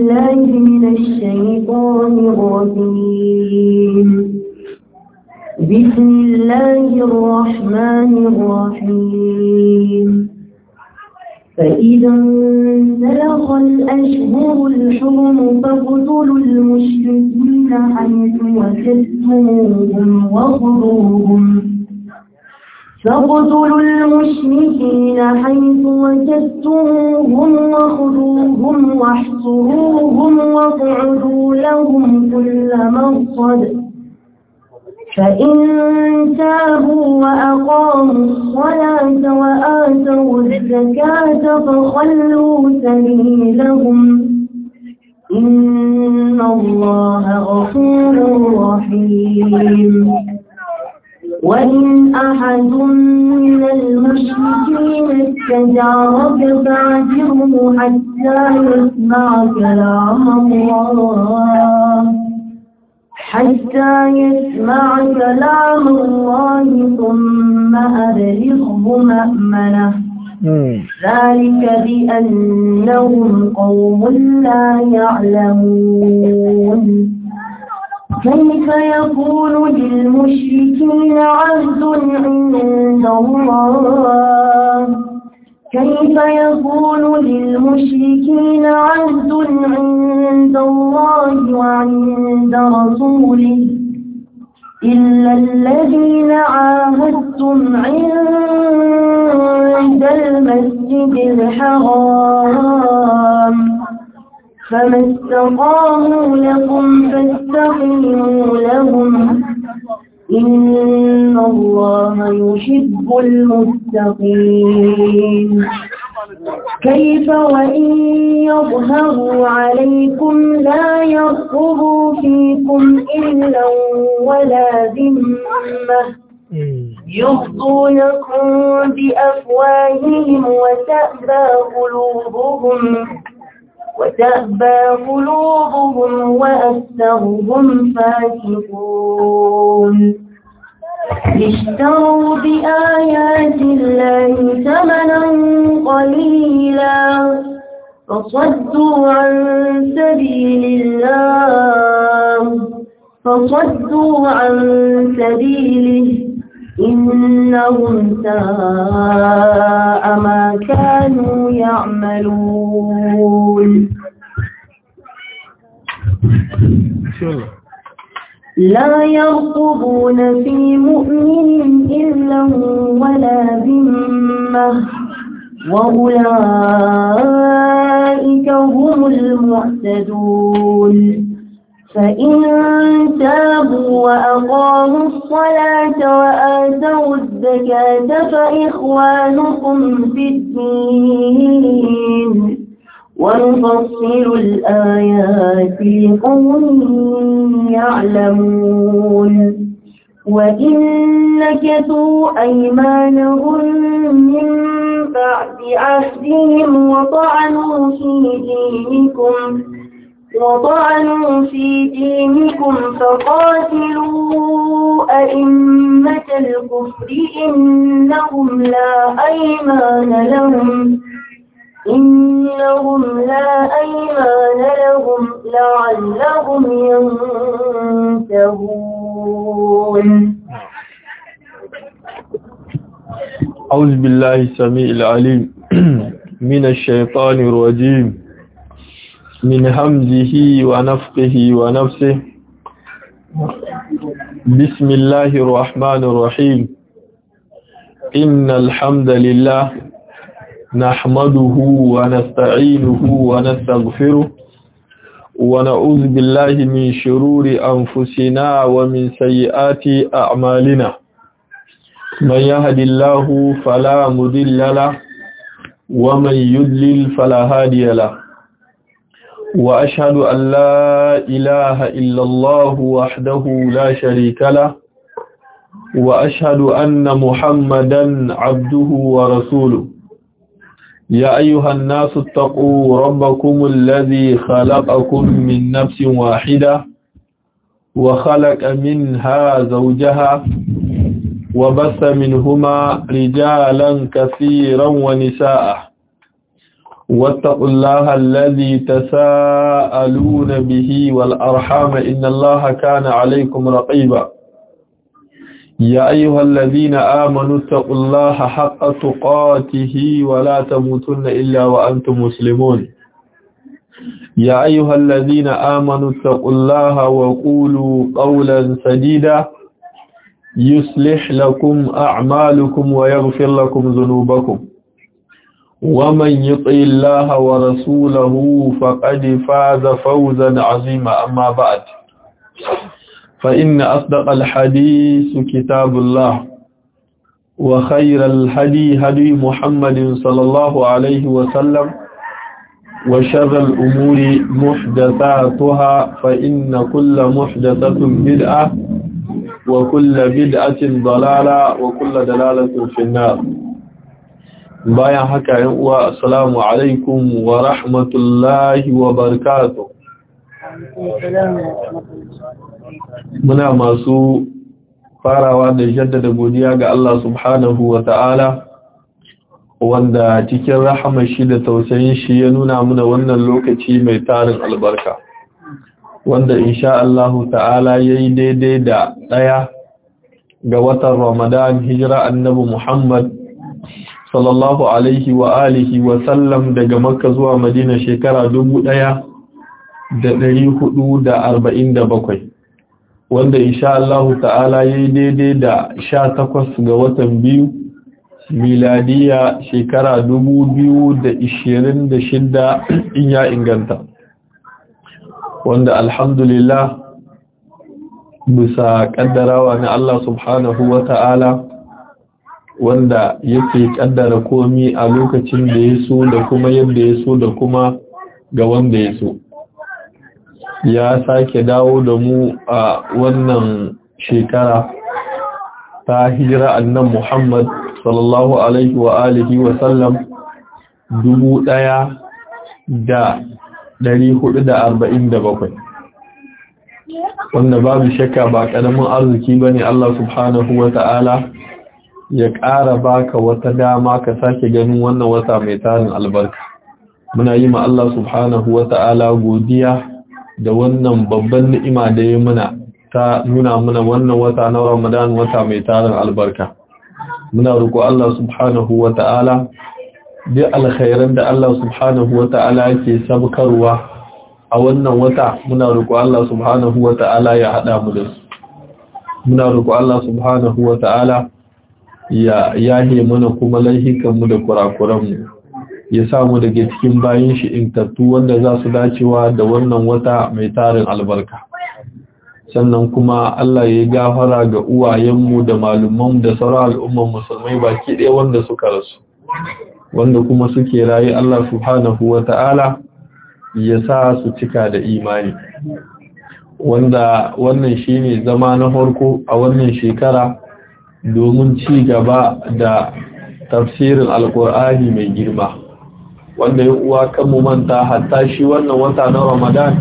بالله من الشيطان الرجيم بسم الله الرحمن الرحيم فإذا انسلخ الأشهر الحرم فاقتلوا المشركين حيث وجدتموهم وخذوهم فاقتلوا المشركين حيث وجدتموهم وخذوهم واحصروهم واقعدوا لهم كل مرصد فإن تابوا وأقاموا الصلاة وآتوا الزكاة فخلوا سبيلهم إن الله غفور رحيم وإن أحد من المشركين استجارك فاعجره حتى يسمع كلام الله حتى يسمع كلام الله ثم أبلغه مأمنه ذلك بأنهم قوم لا يعلمون كيف يكون للمشركين عهد عند الله كيف يكون للمشركين عهد عند الله وعند رسوله إلا الذين عاهدتم عند المسجد الحرام فما استقاموا لكم فاستقيموا لهم إن الله يحب المتقين كيف وإن يظهروا عليكم لا يرقبوا فيكم إلا ولا ذمة يرضونكم بأفواههم وتأبى قلوبهم وتأبى قلوبهم وأكثرهم فاسقون اشتروا بآيات الله ثمنا قليلا فصدوا عن سبيل الله فصدوا عن سبيله إنهم ساء ما كانوا يعملون لا يرقبون في مؤمن إلا ولا ذمة وأولئك هم المعتدون فإن تابوا وأقاموا الصلاة وآتوا الزكاة فإخوانكم في الدين ونفصل الآيات لقوم يعلمون وإن نكثوا أيمانهم من بعد عهدهم وطعنوا في دينكم وطعنوا في دينكم فقاتلوا أئمة الكفر إنهم لا أيمان لهم إنهم لا أيمان لهم لعلهم ينتهون أعوذ بالله السميع العليم من الشيطان الرجيم من همزه ونفقه ونفسه بسم الله الرحمن الرحيم إن الحمد لله نحمده ونستعينه ونستغفره ونعوذ بالله من شرور أنفسنا ومن سيئات أعمالنا من يهد الله فلا مضل له ومن يضلل فلا هادي له وأشهد أن لا إله إلا الله وحده لا شريك له وأشهد أن محمدا عبده ورسوله يا أيها الناس اتقوا ربكم الذي خلقكم من نفس واحدة وخلق منها زوجها وبث منهما رجالا كثيرا ونساء واتقوا الله الذي تساءلون به والأرحام إن الله كان عليكم رقيبا يا أيها الذين آمنوا اتقوا الله حق تقاته ولا تموتن إلا وأنتم مسلمون يا أيها الذين آمنوا اتقوا الله وقولوا قولا سديدا يصلح لكم أعمالكم ويغفر لكم ذنوبكم ومن يطع الله ورسوله فقد فاز فوزا عظيما أما بعد فإن أصدق الحديث كتاب الله وخير الهدي هدي محمد صلى الله عليه وسلم وشر الأمور محدثاتها فإن كل محدثة بدعة وكل بدعة ضلالة وكل دلالة في النار bayan haka yan uwa assalamu alaikum wa rahmatullahi wa barakatuh muna masu farawa da jaddada godiya ga Allah subhanahu wa ta'ala wanda cikin rahama shi da tausayin shi ya nuna muna wannan lokaci mai tarin albarka wanda insha Allah ta'ala yayi daidai da daya ga watan Ramadan hijira annabi Muhammad sallallahu alaihi wa alihi wa sallam daga Makka zuwa Madina shekara dubu ɗaya da ɗari hudu da arba'in da bakwai wanda insha Allah ta'ala yayi daidai da sha takwas ga watan biyu miladiya shekara dubu biyu da ishirin da shidda in ya inganta wanda alhamdulillah bisa kaddarawa na Allah subhanahu wa ta'ala wanda yake kaddara komi a lokacin da ya so da kuma yadda ya so da kuma ga wanda ya so ya sake dawo da mu a wannan shekara ta hijira annan Muhammad sallallahu alaihi wa alihi wa sallam dubu ɗaya da ɗari hudu da arba'in da bakwai wanda babu shakka ba ƙaramin arziki ba ne Allah subhanahu wa ta'ala ya ƙara baka wata dama ka sake ganin wannan wata mai tarin albarka muna yi ma Allah subhanahu wa ta'ala godiya da wannan babban ni'ima da ya muna ta nuna muna wannan wata na Ramadan wata mai tarin albarka muna roƙo Allah subhanahu wa ta'ala duk alkhairan da Allah subhanahu wa ta'ala yake sabkarwa a wannan wata muna roƙo Allah subhanahu wa ta'ala ya haɗa mu da su muna roƙo Allah subhanahu wa ta'ala ya yahe mana kuma laihikanmu da kurakuranmu ya samu daga cikin bayan shi intattu wanda za su dacewa da wannan wata mai tarin albarka sannan kuma Allah ya gafara ga uwayenmu da malumanmu da sauran al'umman musulmai baki ɗaya wanda suka rasu wanda kuma suke raye Allah subhanahu wa ta'ala ya sa su cika da imani wanda wannan shine zama na farko a wannan shekara domin ci gaba da tafsirin alkur'ani mai girma wanda ya uwa kan mu manta hatta shi wannan wata na ramadan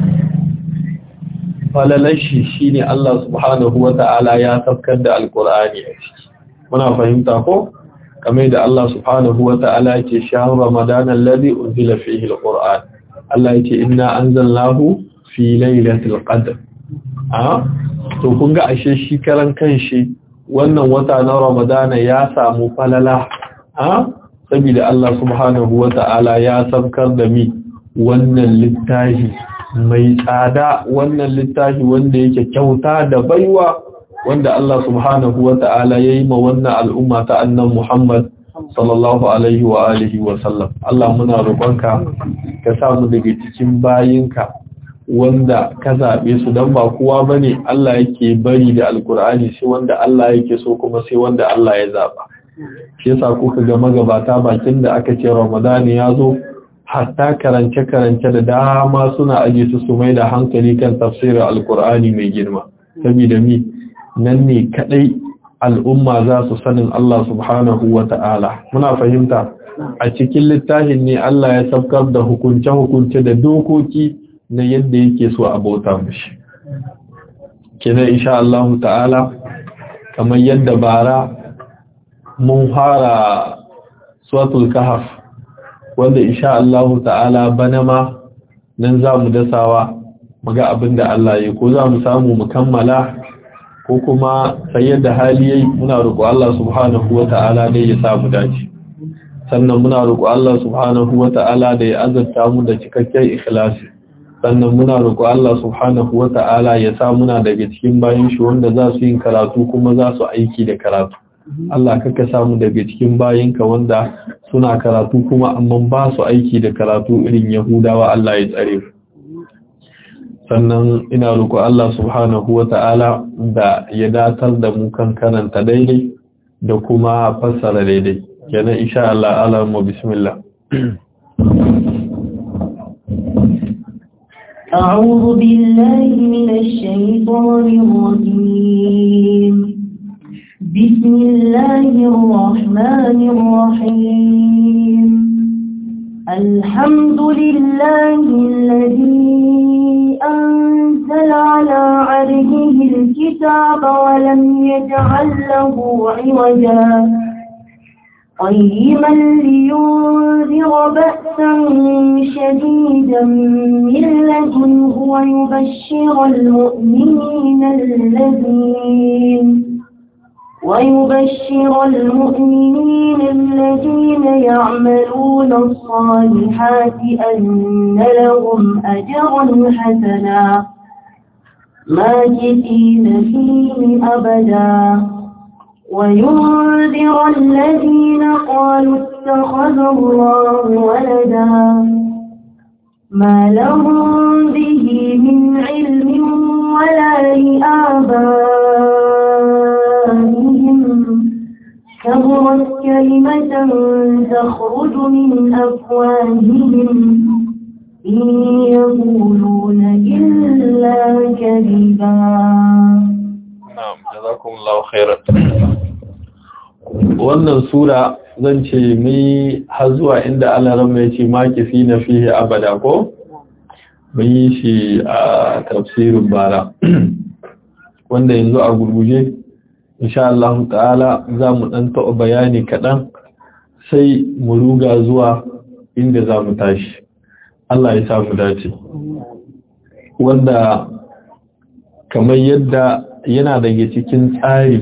falalashi shine Allah subhanahu wata'ala ya tafkar da alkur'ani a ciki muna fahimta ko kamar da Allah subhanahu wata'ala yake shahar ramadan alladhi unzila fihi alqur'an Allah yake inna anzalnahu fi lailatul qadr a to kun ga ashe shi karan kanshi wannan wata na Ramadana ya samu falala a saboda Allah subhanahu wata'ala ya sabkar da mi wannan littafi mai tsada wannan littafi wanda yake kyauta da baiwa wanda Allah subhanahu wata'ala ya yi ma wannan al'umma ta annan Muhammad sallallahu alaihi wa alihi wa sallam Allah muna roƙonka ka samu daga cikin bayinka wanda ka zaɓe su don ba kowa ba ne Allah yake bari da alkur'ani sai wanda Allah yake so kuma sai wanda Allah ya zaɓa shi yasa kuka ga magabata bakin da aka ce ramadani ya zo hatta karance-karance da dama suna aje su su mai da hankali kan tafsirin alkur'ani mai girma saboda mi nan ne kadai al'umma za su sanin Allah subhanahu wa ta'ala muna fahimta a cikin littafin ne Allah ya saukar da hukunce-hukunce da dokoki na yadda yake so a bauta mashi kenan insha Allah ta'ala kamar yadda bara mun fara suratul kahf wanda insha Allah ta'ala bana ma nan za mu dasawa mu ga abin da Allah ya ko za mu samu mu kammala ko kuma sai yadda hali yayi muna roƙo Allah subhanahu wata'ala dai ya samu dace sannan muna roƙo Allah subhanahu wata'ala da ya azurta mu da cikakken ikhlasi sannan muna roƙo Allah subhanahu wata'ala ya sa muna daga cikin bayan shi wanda za su yin karatu kuma za su aiki da karatu Allah kaka samu daga cikin bayinka wanda suna karatu kuma amma ba su aiki da karatu irin Yahudawa Allah ya tsare su sannan ina roƙo Allah subhanahu wata'ala da ya datar da mu kan karanta daidai da kuma fassara daidai kenan insha Allah alamu bismillah أعوذ بالله من الشيطان الرجيم بسم الله الرحمن الرحيم الحمد لله الذي أنزل على عبده الكتاب ولم يجعل له عوجا قيما لينذر بأسا شديدا من لدنه ويبشر المؤمنين الذين ويبشر المؤمنين الذين يعملون الصالحات أن لهم أجرا حسنا ماكثين فيه أبدا وينذر الذين قالوا اتخذ الله ولدا ما لهم به من علم ولا لآبائهم كبرت كلمة تخرج من أفواههم إن يقولون إلا كذبا na'am jazakumullahu khairan wannan sura zan ce mai har zuwa inda Allah ran mai ce makifi na fihi abada ko mun yi shi a tafsirin bara wanda yanzu a gurguje insha Allah ta'ala za mu dan taɓa bayani kaɗan sai mu ruga zuwa inda za mu tashi Allah ya sa mu dace wanda kamar yadda yana daga cikin tsari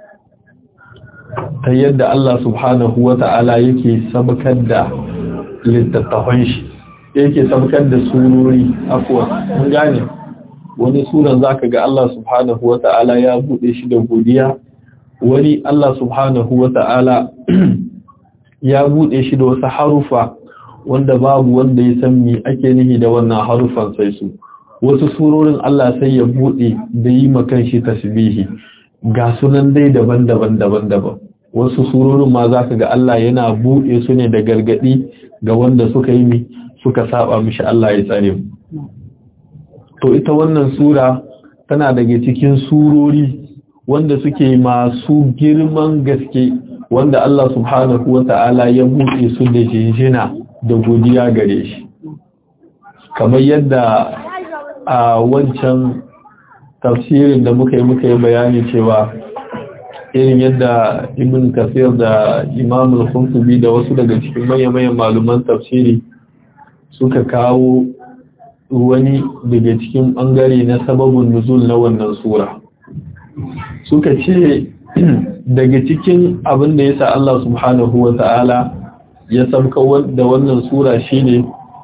ta yadda Allah subhanahu wa ta'ala yake sabakar da littattafan shi yake sabakar da surori afuwa mun gane wani suran zaka ga Allah subhanahu wa ta'ala ya bude shi da godiya wani Allah subhanahu wa ta'ala ya bude shi da wasu harufa wanda babu wanda ya san me ake nihi da wannan harufan sai su wasu surorin Allah sai ya buɗe da yi makan shi tasbihi ga sunan dai daban-daban daban-daban wasu surorin ma za ka ga Allah yana buɗe su ne da gargaɗi ga wanda suka yi mi suka saba mishi Allah ya tsare mu to ita wannan sura tana daga cikin surori wanda suke masu girman gaske wanda Allah subhanahu wata'ala ya buɗe su da jinjina da godiya gare shi kamar yadda a wancan tafsirin da muka yi muka yi bayani cewa irin yadda ibn kasir da imam al-khuntubi da wasu daga cikin mayan maluman tafsiri suka kawo wani daga cikin bangare na sababin nuzul na wannan sura suka ce daga cikin abin da yasa Allah subhanahu wa ta'ala ya sabka da wannan sura shine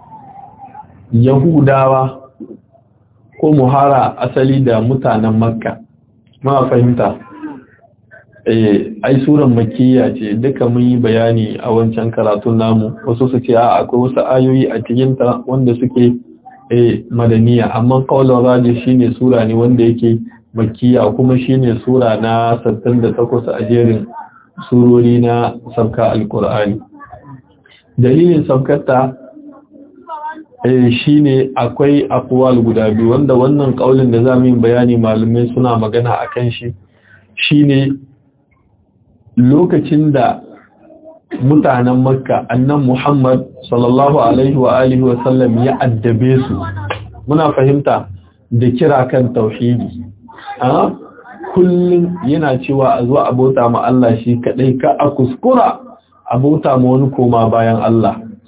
yahudawa ko muhara asali da mutanen makka ma fahimta eh ai suran makkiya ce duka mun yi bayani a wancan karatun namu wasu su ce a akwai wasu ayoyi a cikin ta wanda suke eh madaniya amma qaulur raji shine sura ne wanda yake makkiya kuma shine sura na 68 a jerin surori na sabka alqur'ani dalilin sabkata shi ne akwai akwal guda biyu wanda wannan kaulin da za mu yi bayani malamai suna magana a kan shi shi ne lokacin da mutanen makka annan muhammad sallallahu alaihi wa alihi wa sallam ya addabe su muna fahimta da kira kan tauhidi a kullum yana cewa a zuwa abota ma Allah shi kadai ka a kuskura abota ma wani koma bayan Allah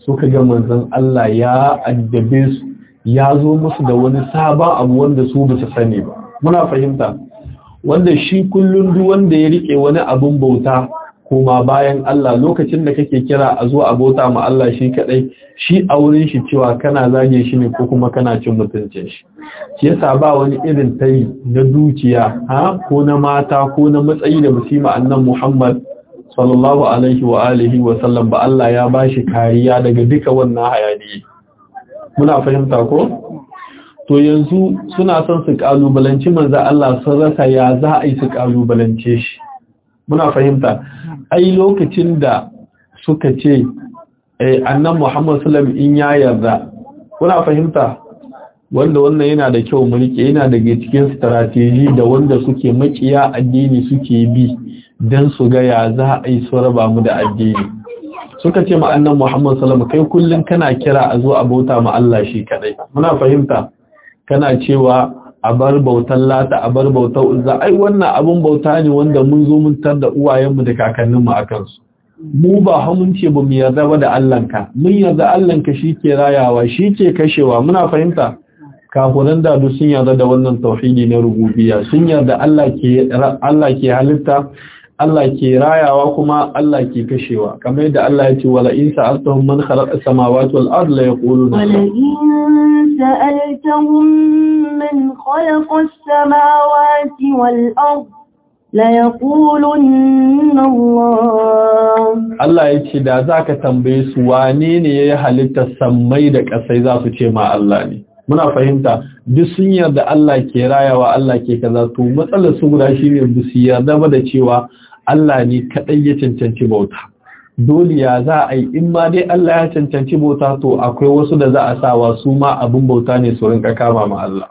suka ga manzon Allah ya addabe su ya zo musu da wani sabon abu wanda su ba su sani ba muna fahimta wanda shi kullum duk wanda ya rike wani abun bauta kuma bayan Allah lokacin da kake kira a zo a bauta ma Allah shi kadai shi a wurin shi cewa kana zage shi ne ko kuma kana cin mutuncin shi shi yasa ba wani irin tayi na dukiya ha ko na mata ko na matsayi da musima annan Muhammad sallallahu alaihi wa alihi wa sallam ba Allah ya bashi kariya daga duka wannan hayani muna fahimta ko to yanzu suna son su kalubalanci manzo Allah sun rasa ya za a yi su kalubalance shi muna fahimta ai lokacin da suka ce eh annan Muhammad sallallahu in ya yarda kuna fahimta wanda wannan yana da kyau mu rike yana daga cikin strategy da wanda suke makiya addini suke bi dan su ga ya za a yi su raba mu da addini suka ce ma annan Muhammad sallallahu kai kullun kana kira a zo a bauta ma Allah shi kadai muna fahimta kana cewa a bar bautan lata a bar bautar uzza ai wannan abun bauta ne wanda mun zo mun tar da uwayenmu da kakanninmu a kansu mu ba hamun ce ba mu yarda ba da Allahnka mun yarda Allahnka ke rayawa shi ke kashewa muna fahimta kafiran da duk sun yarda da wannan tauhidi na rububiyya sun yarda Allah ke Allah ke halitta Allah ke rayawa kuma Allah ke kashewa kamar yadda Allah ya ce wala in sa'altahum man khalaqa samawati wal ardi la yaquluna wala in sa'altahum man khalaqa as-samawati wal ardi la yaqulunna Allah Allah ya ce da zaka tambaye su wane ne yayi halittar sammai da kasai za su ce ma Allah ne muna fahimta duk sun yarda Allah ke rayawa Allah ke kaza to matsalar su guda shine bu su yarda ba da cewa Allah ne kadai ya cancanci bauta dole ya za a yi in ma dai Allah ya cancanci bauta to akwai wasu da za a sawa su ma abin bauta ne su rinka kama ma Allah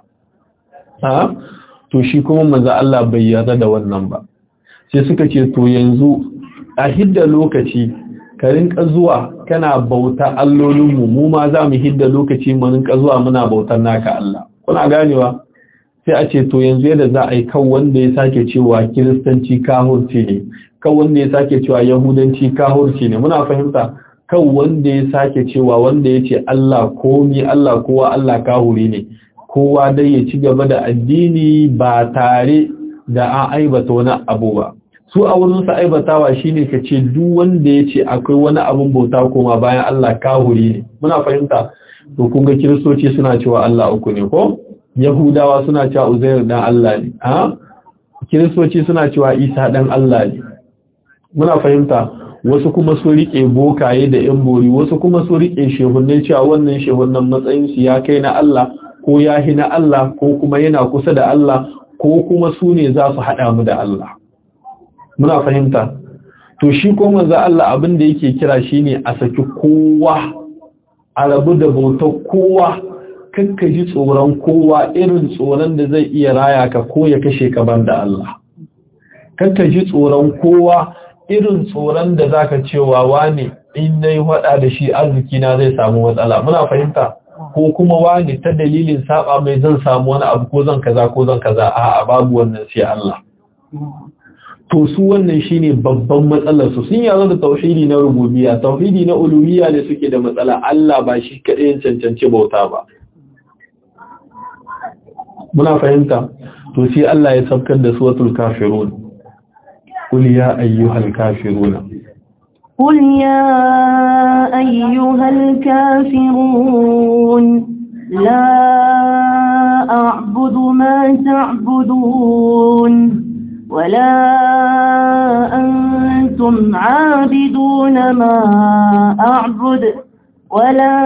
ha to shi kuma manzo Allah bai yarda da wannan ba sai suka ce to yanzu a hidda lokaci ka rinka zuwa kana bauta allolinmu mu ma za mu hidda lokaci mu rinka zuwa muna bautar naka Allah kuna ganewa sai a ce to yanzu yadda za a yi kan wanda ya sake cewa kiristanci kahurci ne kan wanda ya sake cewa yahudanci kahurci ne muna fahimta kan wanda ya sake cewa wanda ya ce Allah komi Allah kowa Allah kahuri ne kowa dai ya ci gaba da addini ba tare da an aibata wani abu ba su a wurin sa aibatawa shine ka ce duk wanda ya ce akwai wani abun bauta koma bayan Allah kahuri ne muna fahimta to kun ga kiristoci suna cewa Allah uku ne ko yahudawa suna cewa uzair dan Allah ne ha kiristoci suna cewa isa dan Allah ne muna fahimta wasu kuma su rike bokaye da yan bori wasu kuma su rike shehunnai cewa wannan shehunnan matsayin su ya kai na Allah ko ya hi na Allah ko kuma yana kusa da Allah ko kuma su ne za su haɗa mu da Allah muna fahimta to shi ko manzo Allah abin da yake kira shine a saki kowa a rabu da bautar kowa kakka ji tsoron kowa irin tsoron da zai iya raya ka ko ya kashe ka banda Allah kakka ji tsoron kowa irin tsoron da zaka cewa wane in nayi hada da shi arziki na zai samu matsala muna fahimta ko kuma wani ta dalilin saba mai zan samu wani abu ko zan kaza ko zan kaza a'a babu wannan sai Allah to su wannan shine babban matsalar su sun yazo da tauhidi na rububiyya tauhidi na uluhiyya ne suke da matsala Allah ba shi kadai cancanci bauta ba muna fahimta to sai Allah ya sabkar da suratul kafirun qul ya ayyuhal kafiruna قل يا أيها الكافرون لا أعبد ما تعبدون ولا أنتم عابدون ما أعبد ولا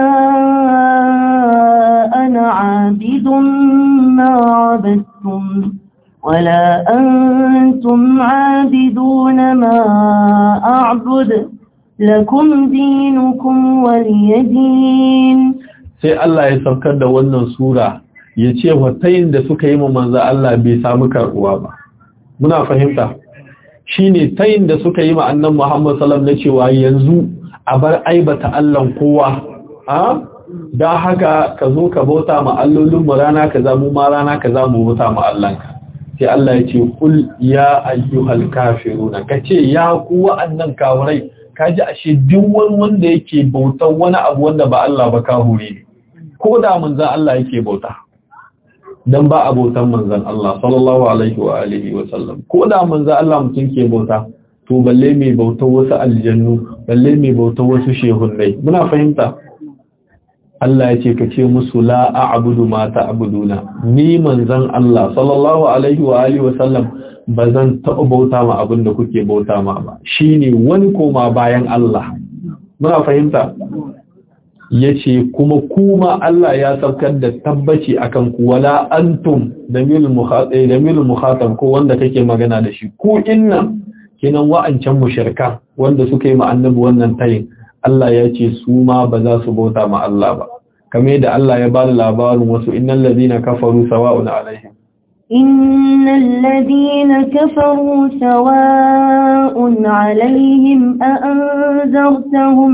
أنا عابد ما عبدتم ولا أنتم عابدون ما أعبد لكم دينكم ولي دين sai Allah ya saukar da wannan sura ya ce watayin da suka yi ma manzo Allah bai samu karbuwa ba muna fahimta shine tayin da suka yi ma annan Muhammad sallallahu alaihi cewa yanzu a bar aibata Allah kowa a dan haka ka zo ka bauta ma allolin mu rana kaza mu ma rana kaza mu bauta ma Allah sai Allah ya ce kul ya ayyuhal kafiruna kace ya ku wa'annan kafirai kaji ashe duk wani wanda yake bautar wani abu wanda ba Allah ba kahuri ne ko da manzan Allah yake bauta dan ba a bautan manzan Allah sallallahu alaihi wa alihi wa sallam ko da manzan Allah mutum ke bauta to balle mai bautar wasu aljannu balle mai bautar wasu shehunnai muna fahimta Allah ya ce ka ce musu la a'budu ma ta'buduna ni manzan Allah sallallahu alaihi wa alihi wa sallam bazan taɓa bauta ma abin da kuke bauta ma ba shine wani koma bayan Allah muna fahimta yace kuma kuma Allah ya saukar da tabbaci akan ku wala antum damil mukhatab damil mukhatab ko wanda kake magana da shi ku inna kinan wa'ancan mushirka wanda suka yi ma annabi wannan tayin Allah ya ce su ma ba za su bauta ma Allah ba kamar da Allah ya ba da labarin wasu innal ladina kafaru sawa'un alaihim innal ladina kafaru sawa'un alaihim a anzartahum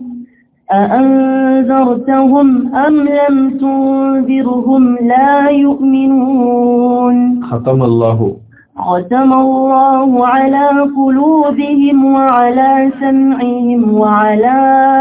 أأنذرتهم أم لم تنذرهم لا يؤمنون ختم الله ختم الله على قلوبهم وعلى سمعهم وعلى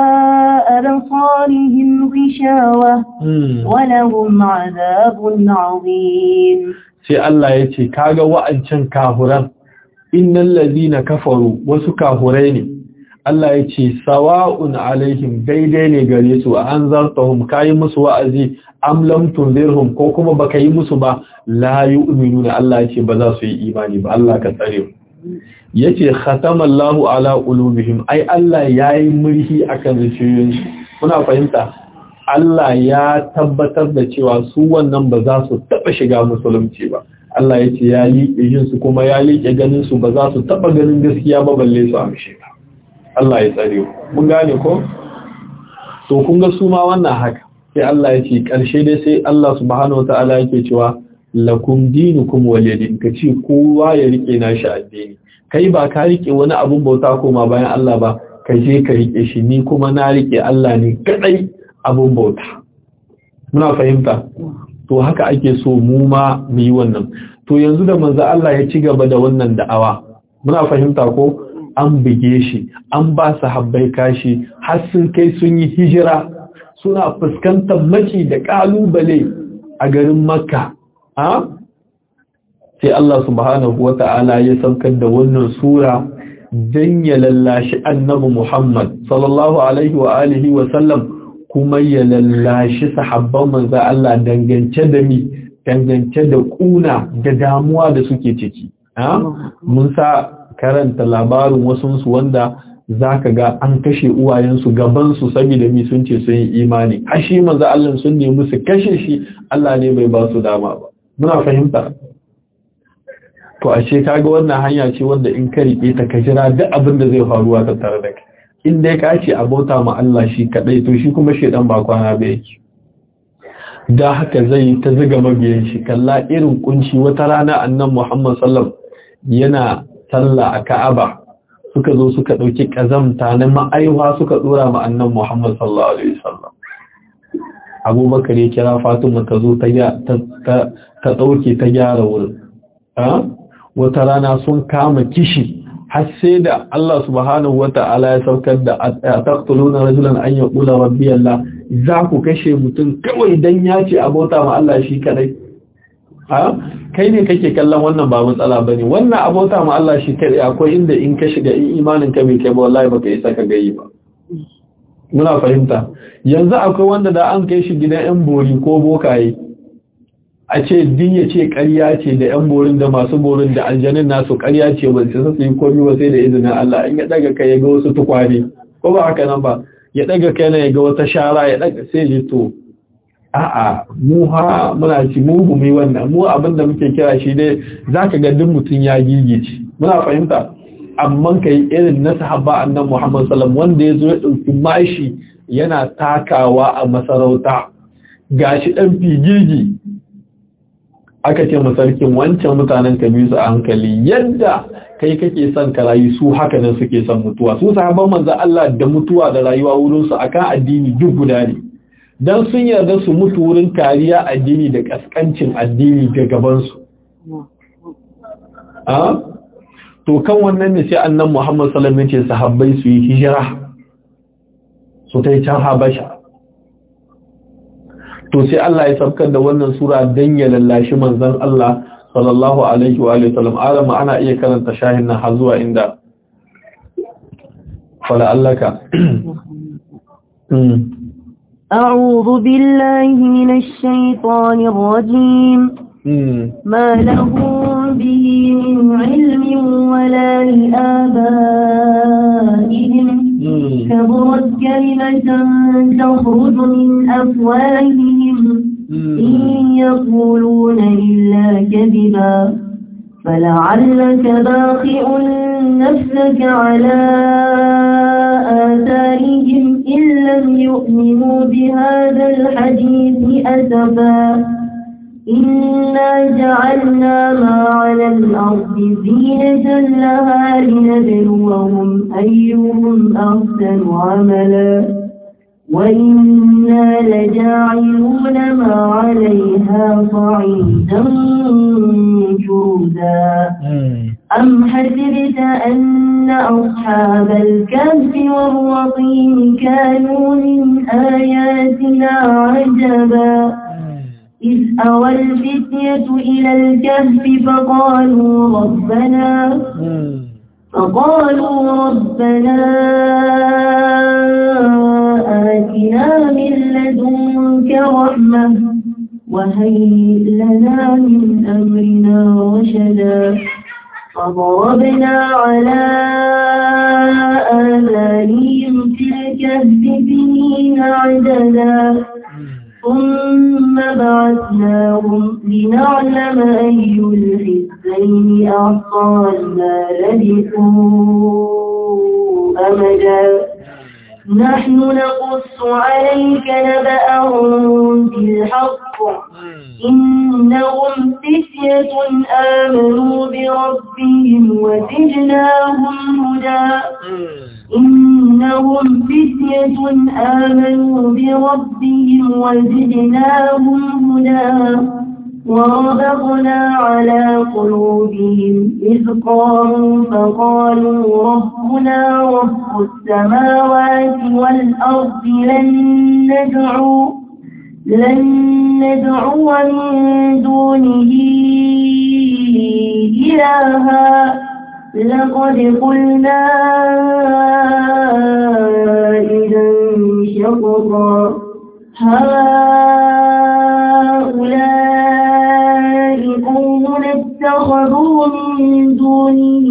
أبصارهم غشاوة ولهم عذاب عظيم sai Allah ya ce kaga wa'ancan kahuran innal ladina kafaru wasu kahurai ne Allah ya ce sawa'un alaihim daidai ne gare su an zartahum kayi musu wa'azi am lam tunzirhum ko kuma baka yi musu ba la yu'minuna Allah ya ce ba za su yi imani ba Allah ka tsare yace khatamallahu ala qulubihim ai Allah yayi murhi akan zuciyoyinsu kuna fahimta Allah ya tabbatar da cewa su wannan ba za su taba shiga musulunci ba Allah ya ce ya liƙe yin su kuma ya liƙe ganin su ba za su taba ganin gaskiya ba balle su amshe ba Allah ya tsare mun gane ko to kun ga su ma wannan haka sai Allah ya ce ƙarshe dai sai Allah subhanahu wataala yake cewa lakum dinukum waliyadin ka ce kowa ya rike nashi addini kai ba ka rike wani abun bauta koma bayan Allah ba ka je ka rike shi ni kuma na rike Allah ne kadai abun bauta muna fahimta to haka ake so mu ma mu yi wannan to yanzu da manzo Allah ya ci gaba da wannan da'awa muna fahimta ko an buge shi an ba su habbai kashi har sun kai sun yi hijira suna fuskantar maki da kalubale a garin makka ha sai Allah subhanahu wata'ala ya saukar da wannan sura dan ya lallashi annabi Muhammad sallallahu alaihi wa alihi wa sallam kuma ya lallashi sahabban manzo Allah dangance da mi dangance da kuna da damuwa da suke ciki ha mun sa karanta labarin wasunsu wanda za ka ga an kashe uwayensu gabansu saboda mi sun ce sun yi imani a shi manzo Allah sun nemi su kashe shi Allah ne bai ba su dama ba muna fahimta to ashe kaga wannan hanya ce wanda in ka rike ta ka jira duk abin da zai faruwa ta tare da kai in dai ka ce abota ma Allah shi kadai to shi kuma shedan ba kwana ba yake da haka zai ta ziga mabiyan shi kalla irin kunci wata rana annan Muhammad sallallahu yana sallah a Ka'aba suka zo suka dauki kazamta na ma'aiwa suka dora ma annan Muhammad sallallahu alaihi wasallam Abubakar ya kira Fatima ta zo ta ta ta dauke ta gyara wurin wata rana sun kama kishi har sai da Allah subhanahu wata'ala ya saukar da taqtuluna rajulan an yaqula rabbi Allah za ku kashe mutum kawai dan ya ce abota ma Allah shi kadai ha kai ne kake kallon wannan ba matsala bane wannan abota ma Allah shi kadai akwai inda in ka shiga in imanin ka bai kai ba wallahi baka isa ka gayi ba muna fahimta yanzu akwai wanda da an kai shi gidan yan bori ko bokaye a ce din ya ce ƙarya ce da ‘yan borin da masu borin da aljanin nasu ƙarya ce ba su su yi komi ba sai da izinin Allah in ya ɗaga kai ya ga wasu tukwane ko ba haka nan ba ya ɗaga kai na ya ga wata shara ya ɗaga sai ji to a'a mu ha muna ci mu gumi wannan mu abin da muke kira shi dai za ka ga duk mutum ya gigice muna fahimta amma ka yi irin na sahaba annan Muhammad sallam wanda ya zo ya ɗauki mashi yana takawa a masarauta gashi ɗan figigi aka ce masarkin wancan mutanen ka biyu su a hankali yadda kai kake son ka rayu su haka nan suke son mutuwa su sahabban manzo Allah da mutuwa da rayuwa wurin su akan addini duk guda ne dan sun yarda su mutu wurin kariya addini da kaskancin addini ga gaban su a to kan wannan ne sai annan Muhammad sallallahu alaihi wasallam ya ce sahabbai su yi hijira su tai can Habasha to sai Allah ya sabkar da wannan sura dan ya lallashi manzon Allah sallallahu alaihi wa alihi wasallam alama ana iya karanta shahin nan har zuwa inda fala allaka أعوذ بالله من الشيطان الرجيم ما لهم به من علم ولا لآبائهم كبرت كلمة تخرج من أفواههم إن يقولون إلا كذبا فلعلك باخئ نفسك على آثارهم إن لم يؤمنوا بهذا الحديث أسفا إنا جعلنا ما على الأرض زينة لها لنبلوهم أيهم أحسن عملا وإنا لجاعلون ما عليها صعيدا جردا أم حسبت أن أصحاب الكهف والرقيم كانوا من آياتنا عجبا إذ أوى الفتية إلى الكهف فقالوا ربنا فقالوا ربنا آتنا من لدنك رحمة وهيئ لنا من أمرنا رشدا فضربنا على آذانهم في الكهف سنين عددا ثم بعثناهم لنعلم أي الحزبين أعصى ما لبثوا أمدا نحن نقص عليك نبأهم بالحق إنهم فتية آمنوا بربهم وزدناهم هدى إنهم فتية آمنوا بربهم وزدناهم هدى وربطنا على قلوبهم إذ قاموا فقالوا ربنا رب السماوات والأرض لن ندعو لن ندعو من دونه إلها لقد قلنا إذا شططا هؤلاء قوم اتخذوا من دونه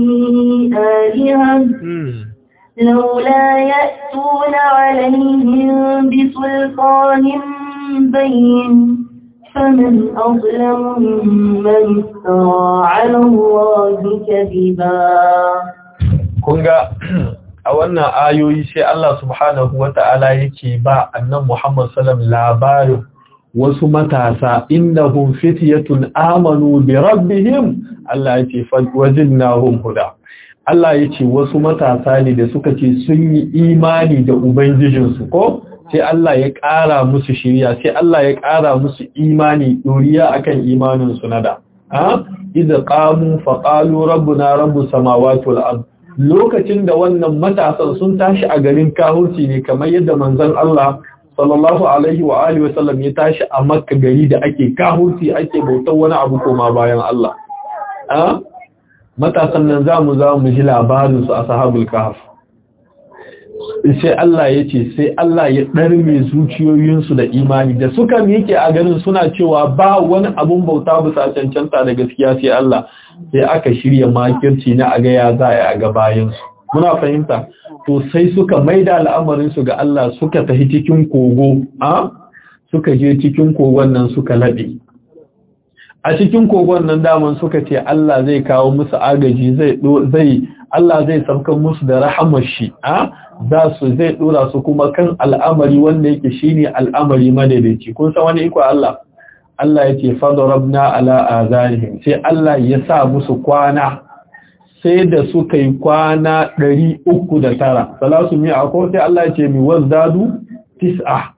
آلهة لولا يأتون عليهم بسلطان بين فمن أظلم ممن افترى على الله كذبا kunga a wannan ayoyi sai Allah subhanahu wata'ala yake ba annan Muhammad sallam labarin wasu matasa innahum fityatun amanu bi rabbihim Allah yace wajidnahum huda Allah yace wasu matasa ne da suka ce sun yi imani da ubangijinsu ko sai Allah ya ƙara musu shirya sai Allah ya ƙara musu imani doriya akan imanin su nada ha idza qamu fa qalu rabbuna rabbus samawati wal ard lokacin da wannan matasan sun tashi a garin kahurci ne kamar yadda manzon Allah sallallahu alaihi wa alihi wasallam ya tashi a makka gari da ake kahurci ake bautar wani abu koma bayan Allah ha matasan nan zamu zamu ji labarin su ashabul kahf sai Allah ya ce sai Allah ya ɗarme zuciyoyinsu da imani da suka miƙe a ganin suna cewa ba wani abun bauta bisa cancanta da gaskiya sai Allah sai aka shirya makirci na aga ya za a ga bayansu muna fahimta to sai suka maida al'amarinsu ga Allah suka tafi cikin kogo a suka je cikin kogon nan suka laɓe a cikin kogon nan daman suka ce Allah zai kawo musu agaji zai Allah zai saukan musu da rahamar shi a za su zai dora su kuma kan al'amari wanda yake shine al'amari madaidaici kun san wani iko Allah Allah yake fadarabna ala azanihim sai Allah ya sa musu kwana sai da suka yi kwana 309 salasu mi ko sai Allah ya ce mi wazdadu tis'a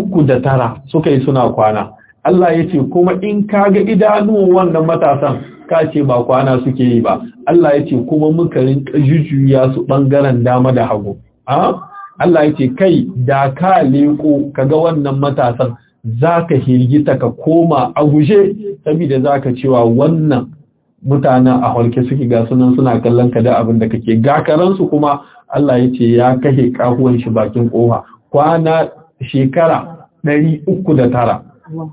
309 suka yi suna kwana Allah ya ce kuma in kaga idanuwan wannan matasan ka ce ba kwana suke yi ba Allah ya ce kuma muka rinka jujjuya su bangaren dama da hagu Allah ya ce kai da ka leko kaga wannan matasan zaka hirgita ka koma a guje saboda zaka cewa wannan mutanen a halke suke ga sunan suna kallon ka da abin da kake gakaransu kuma Allah ya ce ya kashe kahuwan shi bakin kofa kwana shekara ɗari uku da tara.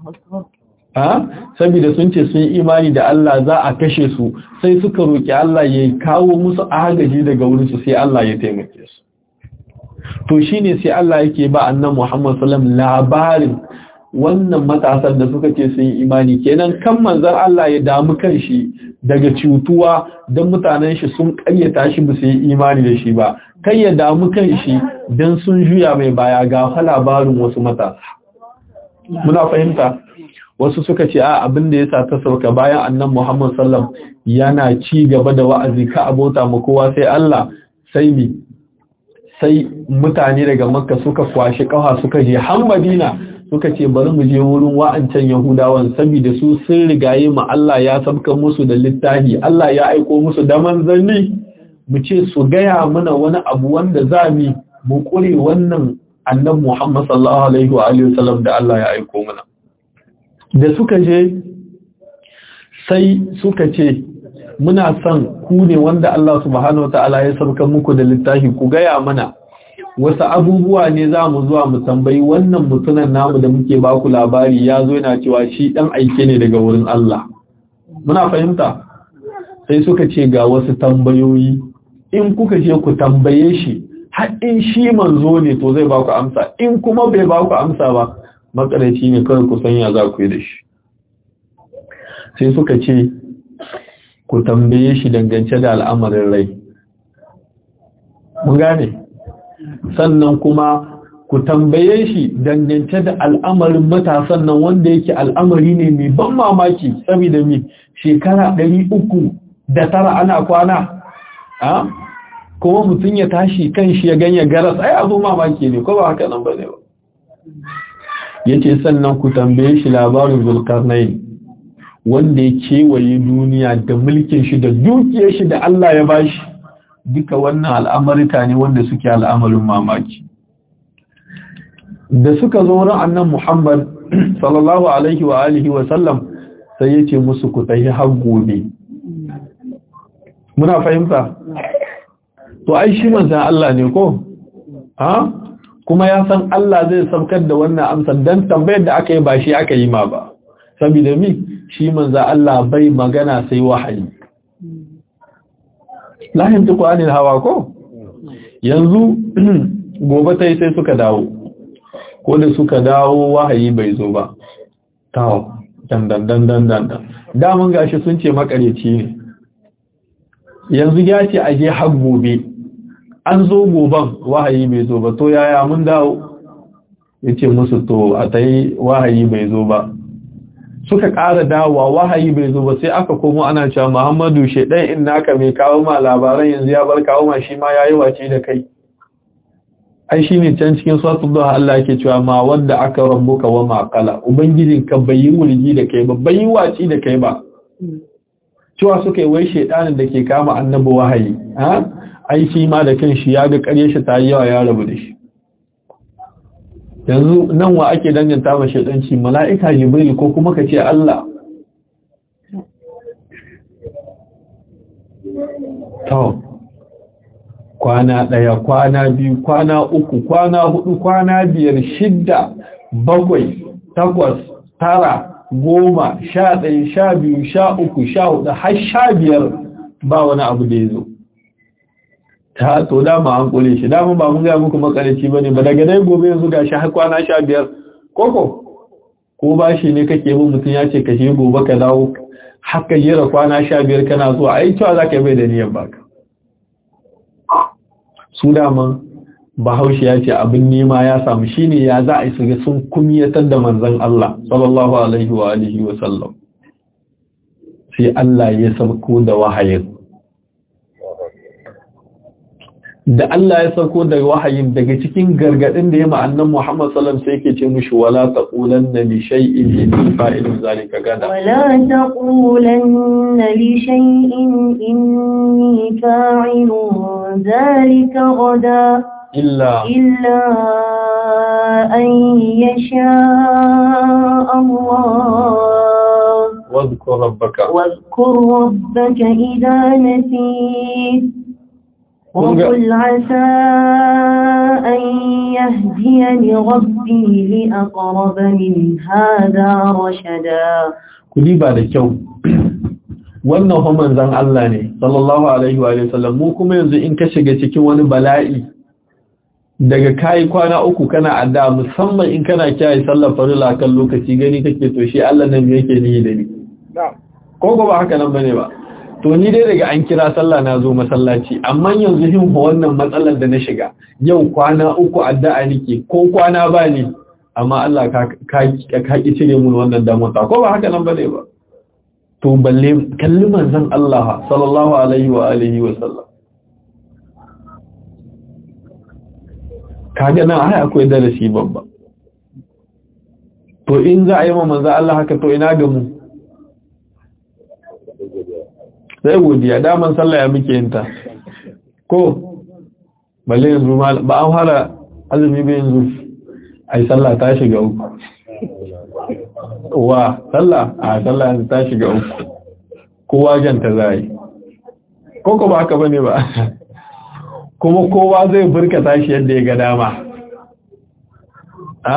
Saboda sun ce sun imani da Allah za a kashe su sai suka roƙi Allah ya kawo musu agaji daga wurinsu sai Allah ya taimake su. To shi ne sai Allah yake ba annan Muhammad Salam labarin wannan matasan da suka ce sun yi imani kenan kan manzan Allah ya damu kan shi daga cutuwa don mutanen shi sun ƙaryata shi ba su yi imani da shi ba. kai ya damu kan shi don sun juya mai baya ga labarin wasu matasa. Muna fahimta, wasu suka ce a abin da ya sa ta sauka bayan annan Muhammad Sallam yana ci gaba da wa'azi ka abota mu kowa sai Allah sai mi, sai mutane daga Makka suka kwashi ƙawa suka je har Madina suka ce bari mu je wurin wa'ancan Yahudawan saboda su sun rigaye mu Allah ya sabka musu da littafi, Allah ya aiko musu da manzanni. mu ce su gaya mana wani abu wanda za mu mu kure wannan annabi Muhammad sallallahu alaihi wa alihi wasallam da Allah ya aiko mana da suka je sai suka ce muna son ku ne wanda Allah subhanahu wataala ya sabka muku da littafi ku gaya mana wasu abubuwa ne za mu zuwa mu tambayi wannan mutunan namu da muke ba ku labari ya zo yana cewa shi dan aike ne daga wurin Allah muna fahimta sai suka ce ga wasu tambayoyi in kuka je ku tambaye shi har in shi manzo ne to zai ba ku amsa in kuma bai ba ku amsa ba makaraci ne kawai ku sanya za ku yi da shi sai suka ce ku tambaye shi dangance da al'amarin rai mun gane sannan kuma ku tambaye shi dangance da al'amarin matasan nan wanda yake al'amari ne mai ban mamaki saboda mi shekara ɗari uku da tara ana kwana a kuma mutum ya tashi kan shi ya ganye garas ai abu mamaki ne ko ba haka nan ba ne ba ya ce sannan ku tambaye shi labarin zulkarnai wanda ya kewaye duniya da mulkin shi da dukiyar shi da Allah ya bashi duka wannan al'amarika ne wanda suke al'amarin mamaki da suka zo wurin annan Muhammad sallallahu alaihi wa alihi wa sallam sai ya ce musu ku tafi har gobe muna fahimta to ai shi manzan Allah ne ko ha kuma ya san Allah zai saukar da wannan amsa dan tambayar da aka yi ba shi aka yi ma ba saboda mi shi manzan Allah bai magana sai wahayi lahin tuku anil hawa ko yanzu gobe tai sai suka dawo ko da suka dawo wahayi bai zo ba tawo dandan dandan dandan damun gashi sun ce makareci ne yanzu ya ce aje har gobe an zo goban wahayi bai zo ba to yaya mun dawo ya ce musu to a ta yi wahayi bai zo ba suka ƙara dawowa wahayi bai zo ba sai aka komo ana cewa muhammadu shaidan in naka mai kawo ma labaran yanzu ya bar kawo ma shi ma ya yi wace da kai ai shi ne can cikin suratul duha Allah yake cewa ma wanda aka rabbuka wa maqala ubangijinka bai yi wulgi da kai ba bai yi waci da kai ba cewa suka yi wai shaidanin da ke kama annabi wahayi ha ai shi ma da kanshi ya ga ƙarye shi ta yi yawa ya rabu da shi yanzu nan wa ake danganta ma shaidanci mala'ika jibril ko kuma ka ce Allah to kwana ɗaya kwana biyu kwana uku kwana hudu kwana biyar shidda bakwai takwas tara goma sha ɗaya sha biyu sha uku sha hudu har sha biyar ba wani abu da ya zo ta to dama an kule shi dama ba mun gaya muku makarici ba ne ba daga dai gobe yanzu ga shi har kwana sha biyar koko ko ba shi ne kake bin mutum ya ce kashe gobe ka dawo haka jera kwana sha biyar kana zuwa ai cewa za ka bai da niyyar baka su dama bahaushe ya ce abin nema ya samu shine ya za a yi su sun kumiyatar da manzon Allah sallallahu alaihi wa alihi wa sallam sai Allah ya sauko da wahayin da Allah ya sauko daga wahayin daga cikin gargadin da ya ma'annan Muhammad sallallahu alaihi wasallam sai yake ce mishi wala taqulanna li shay'in inni fa'ilun zalika gada ولا تقولن لشيء إني فاعل ذلك غدا illa إلا أن يشاء الله wadhkur rabbaka واذكر ربك إذا نسيت وقل عسى أن يهديني ربي لأقرب من هذا رشدا kudi ba da kyau wannan fa manzon Allah ne sallallahu alaihi wa sallam mu kuma yanzu in ka shiga cikin wani bala'i daga kai kwana uku kana adda musamman in kana kiyaye sallar farilla kan lokaci gani kake to shi Allah nan yake ni da ni ko ko ba haka nan bane ba to ni dai daga an kira sallah na zo masallaci amma yanzu hin fa wannan matsalar da na shiga yau kwana uku addu'a nake ko kwana ba ni amma Allah ka ka ka ki cire mun wannan damuwa ko ba haka nan bane ba to balle kalli manzon Allah sallallahu alaihi wa alihi wa sallam kaga nan ai akwai darasi babba to in za a yi ma manzon Allah haka to ina ga mu sai godiya daman sallah ya muke yinta ko balle yanzu ba an fara azumi ba yanzu ai sallah ta shiga uku wa sallah a sallah yanzu ta shiga uku kowa janta zai ko ko ba haka bane ba kuma kowa zai burkata shi yadda ya ga dama a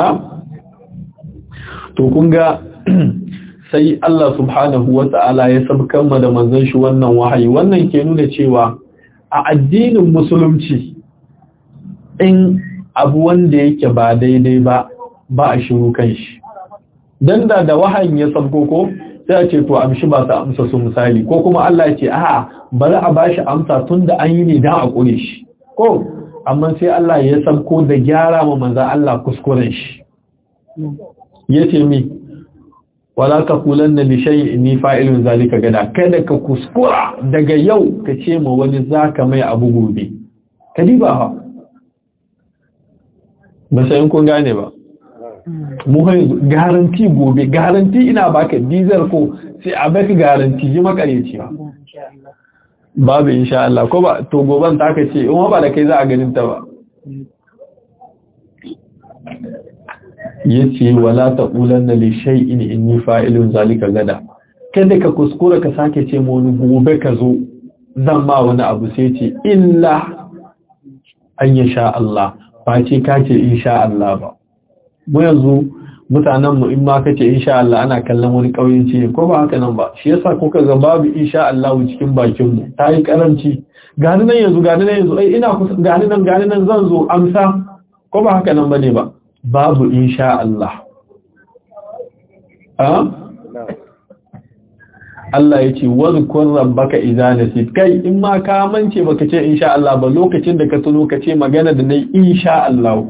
to kun ga sai Allah subhanahu wa ta'ala ya sabkan da manzon shi wannan wahayi wannan ke nuna cewa a addinin musulunci in abu wanda yake ba daidai ba ba a shiru kan shi dan da da wahayin ya sabko ko sai a ce to amshi ba ta amsa su misali ko kuma Allah ya ce a'a bari a bashi amsa tunda an yi ne dan a kure shi ko amma sai Allah ya sabko da gyara ma manzon Allah kuskuren shi yace mi wala ka kulan na lishayi ni fa'ilun zalika gada kada ka kuskura daga yau ka ce ma wani zaka mai abu gobe ka diba ha ba sai kun gane ba mu garanti gobe garanti ina baka dizar ko sai a baka garanti ji makareci ba babu insha Allah ko ba to goban ta ka ce in ba da kai za a ganin ta ba ya ce wala ta ƙulan na lishai in in yi fa'ilun zalika gada kada ka kuskura ka sake ce ma wani gobe ka zo zan ma wani abu sai ce illa an ya sha Allah ba ce ka ce in sha Allah ba mu yanzu mutanenmu in ma ka ce in sha Allah ana kallon wani ƙauyenci ne ko ba haka nan ba shi yasa kuka ga babu in sha Allah cikin bakinmu ta yi karanci gani nan yanzu gani nan yanzu ai ina kusa gani nan gani nan zan zo amsa ko ba haka nan ba ne ba babu insha Allah. Allah ya ce, "Wazukun rabbaka iza nasit kai in ma ka mance baka ce insha Allah ba lokacin da ka tuno ka ce magana da nai insha Allah."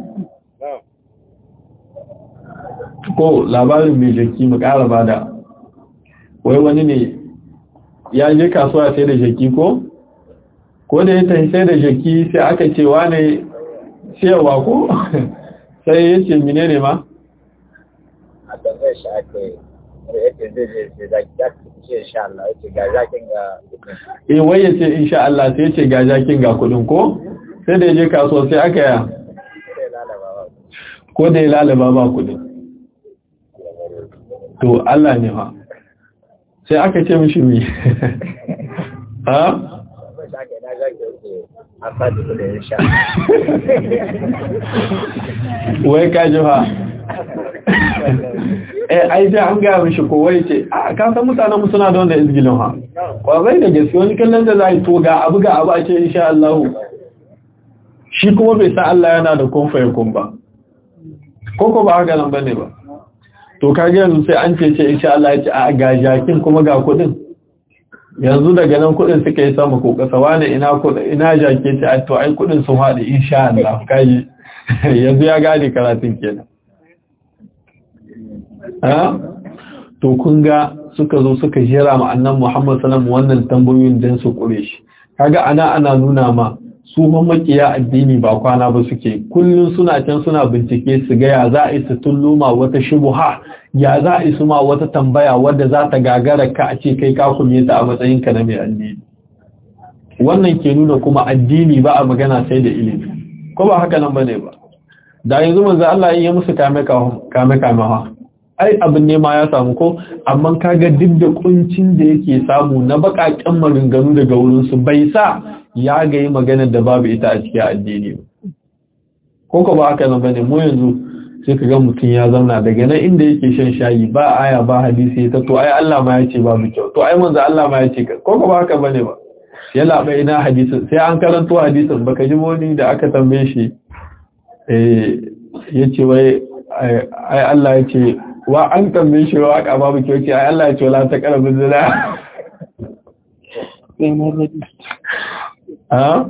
Ko labarin mai jaki mu ƙara bada, wai wani ne ya je kasuwa sai da jaki ko? Ko da ya tafi sai da jaki sai aka ce wane siyarwa ko? sai ya ce mine ne ma? a tambayar shi aka yi yake zai je ce za ki ce insha Allah ya ce ga zakin ga eh wai ya ce insha Allah sai ya ce ga jakin ga kudin ko sai da ya je kasuwa sai aka ya sai lalaba ba ko da ya lalaba ba kudin to Allah ne fa sai aka ce mishi mi ha tambayar shi aka yi na zaki yake a fadi kudin insha wai ka ji fa eh ai sai an ga mishi ko wai ce a ka san mutanen mu suna da wanda izgilin ha kwazai da gaske wani kallon da zai to ga abu ga abu a ce insha Allah shi kuma bai san Allah yana da kun fayakun ba ko ko ba haka nan bane ba to kage yanzu sai an ce ce insha Allah ya ce a ga jakin kuma ga kudin yanzu daga nan kudin suka yi sama ko kasa wani ina kudin ina jake ce a to ai kudin sun haɗe insha Allah kaji yanzu ya gane karatun kenan ha to kun ga suka zo suka jira ma annan Muhammad sallallahu wannan tambayoyin dan su kure shi kaga ana ana nuna ma su makiya addini ba kwana ba suke kullum suna can suna bincike su ga ya za a yi su tulluma wata shubuha ya za a yi su ma wata tambaya wadda za ta gagara ka a ce kai ka kume ta a matsayinka na mai addini wannan ke nuna kuma addini ba a magana sai da ilimi ko ba haka nan bane ba da yanzu manzo Allah ya musu kame kame kame ha ai abin ne ma ya samu ko amma kaga duk da kuncin da yake samu na bakakken maganganu daga wurin su bai sa ya ga yi magana da babu ita a cikin addini ko ko ba haka nan bane mu yanzu sai kaga mutum ya zauna daga nan inda yake shan shayi ba aya ba hadisi ta to ai Allah ma ya ce babu kyau to ai manzo Allah ma ya ce ko ko ba haka bane ba ya laɓa ina hadisin sai an karanto hadisin baka ji wani da aka tambaye shi ya ce wai ai Allah ya ce wa an tambaye shi wa aka babu kyau ce ai Allah ya ce wala ta karabin zina ha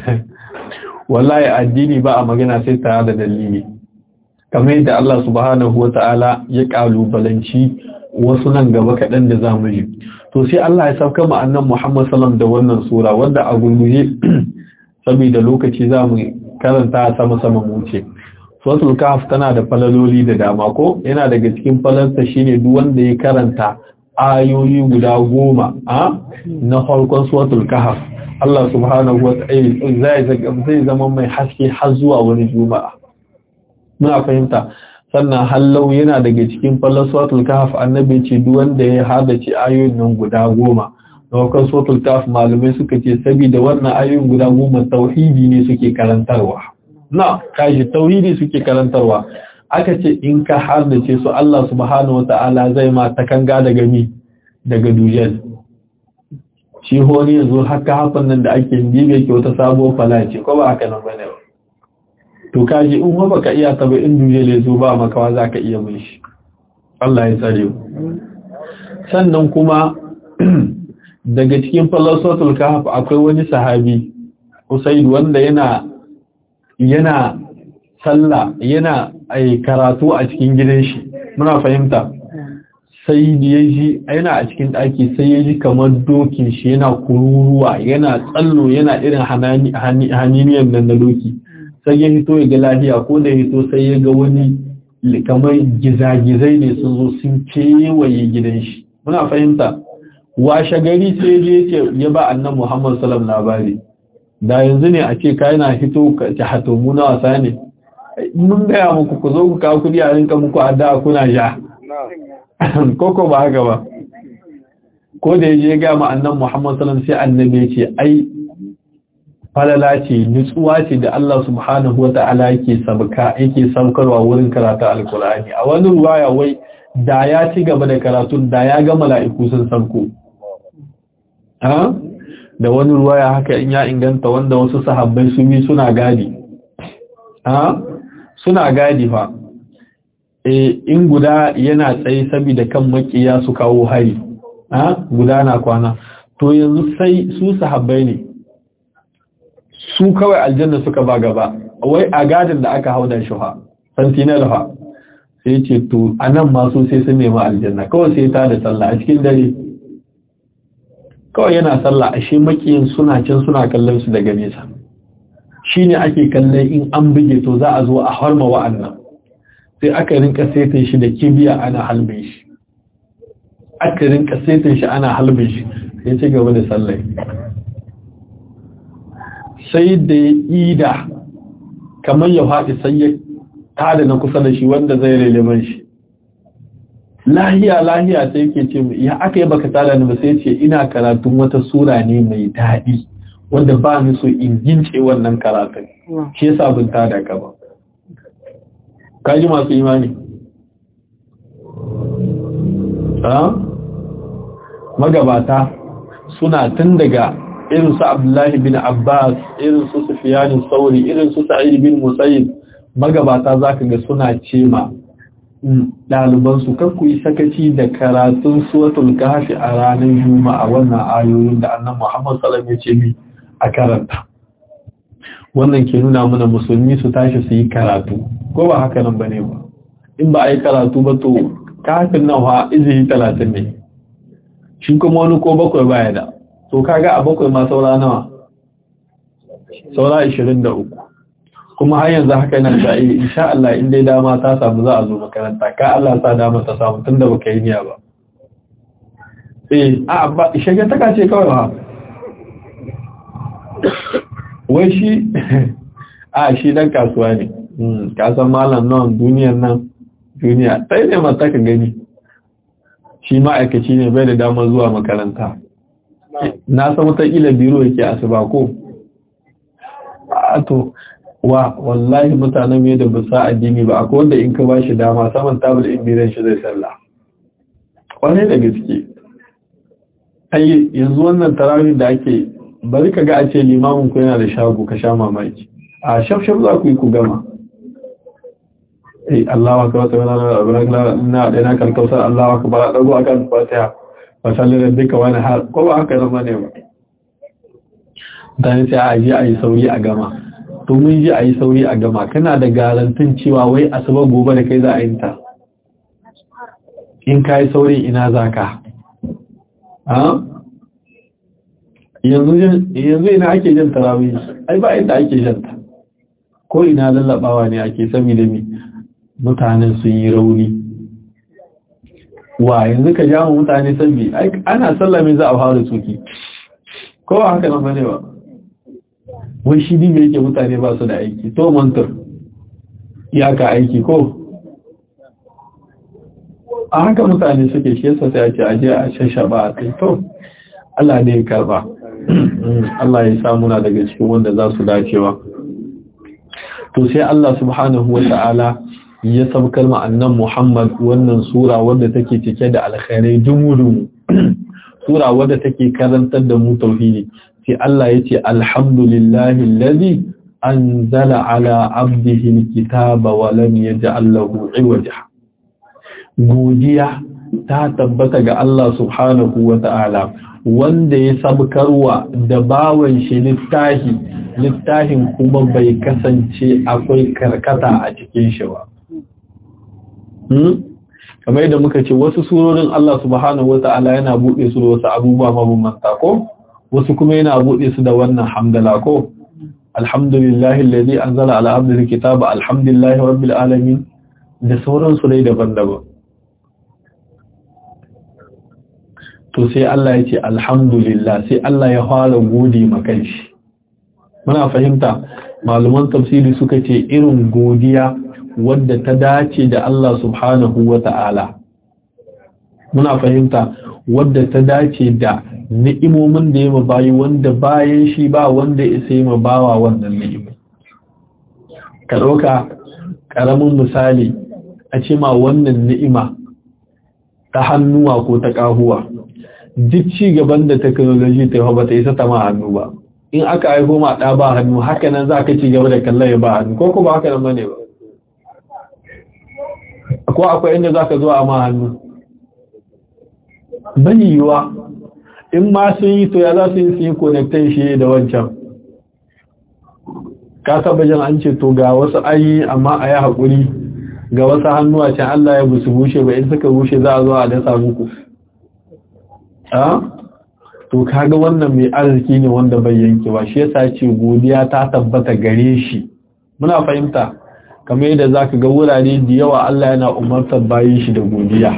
wallahi addini ba a magana sai tare da dalili kamar yadda Allah subhanahu wata'ala ya kalubalanci wasu nan gaba kaɗan da za mu ji to sai Allah ya sauka mu annan Muhammad sallam da wannan sura wanda a gurguje saboda lokaci za mu karanta sama sama mu ce suratul kahf tana da falaloli da dama ko yana daga cikin falalta shine duk wanda ya karanta ayoyi guda goma a na farkon suratul kahf Allah subhanahu wa ta'ala zai zama mai haske har zuwa wani juma'a muna fahimta sannan hallau yana daga cikin falaswatul kahf annabi ce duk wanda ya hadace ayoyin nan guda goma daukar suratul kahf malamai suka ce saboda wannan ayoyin guda goma tauhidi ne suke karantarwa na kashi tauhidi suke karantarwa aka ce in ka hadace su Allah subhanahu wataala zai ma takanga daga mi daga dujal shi honi yanzu haka hafan nan da ake bibe ke wata sabuwar falace ko ba haka nan bane ba to kaji in ba baka iya taba in duje le zo ba makawa zaka iya mun shi Allah ya tsare ku sannan kuma daga cikin falasatul kahf akwai wani sahabi Usaid wanda yana yana sallah yana ai karatu a cikin gidan shi muna fahimta sai ya ji yana a cikin daki sai ya ji kamar dokin shi yana kururuwa yana tsallo yana irin haniniyan nan na doki sai ya hito ya ga lafiya ko da hito sai ya ga wani kamar gizagizai ne sun zo sun kewaye gidan shi muna fahimta washe gari sai je ce ya ba annan muhammad salam labari da yanzu ne a ce ka yana hito ka ci hato muna wasa ne mun gaya muku ku zo ku kawo kudi a rinka muku addu'a kuna ja koko ba haka ba ko da ya je ga ma annan muhammad salam sai annabi ya ce ai falala ce nutsuwa ce da Allah subhanahu wata'ala yake sabka yake saukarwa wurin karatu alkur'ani a wani ruwaya wai da ya ci gaba da karatun da ya ga mala'iku sun sauko ha da wani ruwaya haka in ya inganta wanda wasu sahabbai su bi suna gadi ha suna gadi fa e in guda yana tsaye saboda kan makiya su kawo hari ha guda na kwana to yanzu sai su sahabbai ne su kawai aljanna suka ba gaba wai a gadin da aka hau da shi ha sentinel ha sai ce to anan masu sai sun nema aljanna kawai sai ta da sallah a cikin dare kawai yana sallah ashe makiyin suna can suna kallon su daga nesa shine ake kallon in an buge to za a zo a harma wa'annan sai aka rinka saitin shi da kibiya ana halbin shi aka rinka saitin shi ana halbin shi sai ci gaba da sallah sai da ya ida kamar ya faɗi sai ya tada na kusa da shi wanda zai relevan shi lahiya lahiya sai yake ce ya aka yi baka tada ni ba sai ce ina karatun wata sura ne mai daɗi wanda ba ni so in gince wannan karatun shi yasa bin tada ka ba kaji masu imani magabata suna tun daga irin su Abdullahi bin Abbas, irin su Sufyan Sauri, irin su Sa'id bin Musayyib, magabata zaka ga suna cema ɗaliban su kan ku yi sakaci da karatun suratul kahfi a ranar Juma'a wannan ayoyin da Annabi Muhammad sallallahu alaihi wasallam ya ce mi a karanta. Wannan ke nuna mana musulmi su tashi su yi karatu, ko ba haka nan bane ba. In ba a yi karatu ba to kafin nan fa izini talatin ne. Shi kuma wani ko bakwai baya da. to kaga a bakwai ma saura nawa saura 23 kuma har yanzu haka yana da insha Allah in dai dama ta samu za a zo makaranta ka Allah sa dama ta samu tunda baka yi niyya ba eh a ba shege ta ce kawai ba wai shi a shi dan kasuwa ne ka san malam nan duniyar nan duniya sai ne mata ka gani shi ma'aikaci ne bai da damar zuwa makaranta na san wata ila biro yake asuba ko a to wa wallahi mutanen mai da ba sa addini ba akwai wanda in ka ba shi dama saman tabul in biran shi zai sallah kwanai da gaske ai yanzu wannan tarawih da ake bari ka ga a ce limamin ku yana da shago ka sha mamaki a shafshaf za ku yi ku gama eh Allah wa kawata wala na da na kalkausa Allah wa kabara dago akan fatiha wa sallar duka wani har ko ba haka zama ne ba dan sai a ji a yi sauri a gama to mun ji a yi sauri a gama kana da garantin cewa wai asuba gobe da kai za a yi ta in ka yi sauri ina za ka yanzu ina ake jan tarawih ai ba inda ake janta ko ina lallabawa ne ake sami da mi mutanen sun yi rauni wa yanzu ka jama mutane sabbi ana sallame za a fara tsoki ko haka nan bane ba wai shi dinga yake mutane ba su da aiki to mantar ya ka aiki ko a haka mutane suke shi yasa sai a ce aje a shashaba a kai to Allah ne ya karba Allah ya sa muna daga cikin wanda za su dacewa to sai Allah subhanahu wa ta'ala ya sabkar ma annan Muhammad wannan sura wadda take cike da alkhairai jumudu sura wadda take karantar da mu tauhidi sai Allah ya ce alhamdulillahi alladhi anzala ala abdihi alkitaba wa lam yaj'al lahu iwaja godiya ta tabbata ga Allah subhanahu wa ta'ala wanda ya sabkarwa da bawan shi littahi littahin kuma bai kasance akwai karkata a cikin shi ba kamar yadda muka ce wasu surorin Allah subhanahu wa ta'ala yana buɗe su da wasu abubuwa mabambanta ko wasu kuma yana buɗe su da wannan hamdala ko alhamdulillahi alladhi anzala ala abdihi kitaba alhamdulillahi rabbil alamin da sauransu dai daban-daban to sai Allah ya ce alhamdulillah sai Allah ya fara gode makan shi muna fahimta malaman tafsiri suka ce irin godiya wadda ta dace da Allah subhanahu wa ta'ala muna fahimta wadda ta dace da ni'imomin da ya bayi wanda bayan shi ba wanda ya sai ma bawa wannan ni'imai ka ɗauka ƙaramin misali a ce ma wannan ni'ima ta hannuwa ko ta ƙahuwa duk ci gaban da technology ta yi ba ta isa ta ma hannu ba in aka aiko ma ɗa ba hannu haka nan za ka ci gaba da kallon ya ba hannu ko ko ba haka nan bane ba ko akwai inda za ka zo a ma hannu bani yiwa in ma sun yi to ya za su yi su yi connectan shi da wancan ka taba jan an ce to ga wasu ayi amma a yi haƙuri ga wasu hannuwa can Allah ya busu bushe ba in suka bushe za a zo a dasa muku a to kaga wannan mai arziki ne wanda bai yanke ba shi yasa ce godiya ta tabbata gare shi muna fahimta kamar yadda zaka ga wurare da yawa Allah yana umartar bayin shi da godiya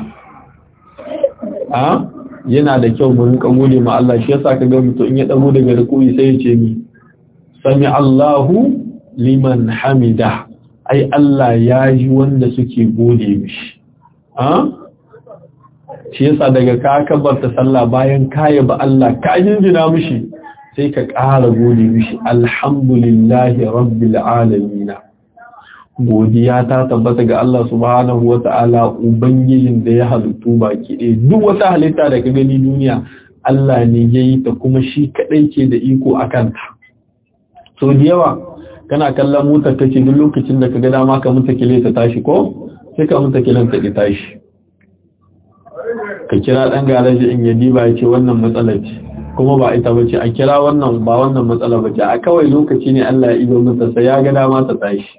a yana da kyau mu rinka gode ma Allah shi yasa kaga mutum in ya dago daga rukuni sai ya ce mi sami Allahu liman hamida ai Allah ya ji wanda suke gode mishi a shi yasa daga ka kabarta sallah bayan kaya ba Allah ka jinjina mishi sai ka ƙara gode mishi alhamdulillahi rabbil alamin godiya ta tabbata ga Allah subhanahu wata'ala ubangijin da ya halittu baki ɗaya duk wata halitta da ka gani duniya Allah ne ya yi ta kuma shi kaɗai ke da iko a kanta so da yawa kana kallon motar ta ce duk lokacin da ka ga dama ka mutu kile ta tashi ko sai ka mutu kilen ta ki tashi ka kira ɗan garaji in ya diba ya ce wannan matsala ce kuma ba ita ba ce a kira wannan ba wannan matsala ba ce a kawai lokaci ne Allah ya ido mata sai ya ga dama ta tashi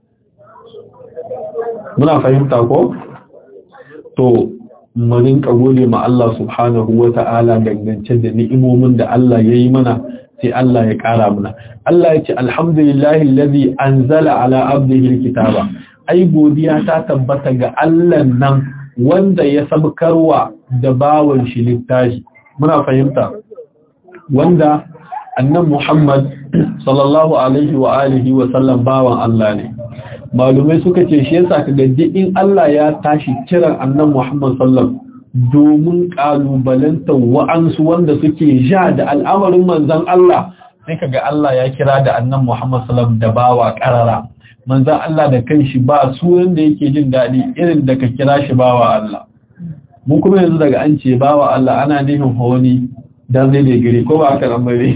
muna fahimta ko to mu rinka gode ma Allah subhanahu wata'ala dangance da ni'imomin da Allah ya yi mana sai Allah ya ƙara muna Allah ya ce alhamdulillahi allazi anzala ala abdihi alkitaba ai godiya ta tabbata ga Allah nan wanda ya sabkarwa da bawan shi littafi muna fahimta wanda annan Muhammad sallallahu alaihi wa alihi wa sallam bawan Allah ne malumai suka ce shi yasa kaga in Allah ya tashi kiran annan Muhammad sallallahu domin kalubalanta wa'ansu wanda suke ja da al'amarin manzon Allah sai kaga Allah ya kira da annan Muhammad sallallahu da bawa karara manzon Allah da kanshi ba sunan da yake jin dadi irin da ka kira shi bawa Allah mu kuma yanzu daga an ce bawa Allah ana nufin hawani dan zai da gire ko ba haka nan bane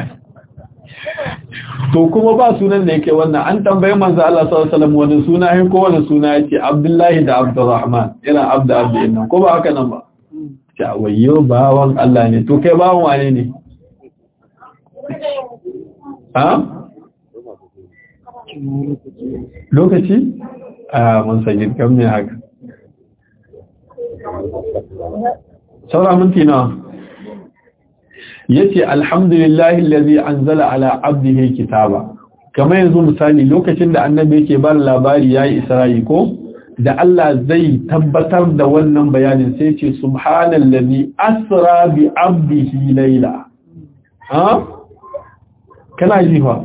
to kuma ba sunan da yake wannan an tambaye manzo Allah sallallahu alaihi wasallam wani suna ne ko wani suna yake Abdullahi da Abdurrahman ina Abdu Abdi nan ko ba haka nan ba ta wayyo bawan Allah ne to kai bawan wane ne ha lokaci a mun sanya kam ne haka saura minti nawa yace alhamdulillahi allazi anzala ala abdihi kitaba kamar yanzu misali lokacin da annabi yake ba labari yayi isra'i ko da Allah zai tabbatar da wannan bayanin sai ce subhanallazi asra bi abdihi layla ha kana ji fa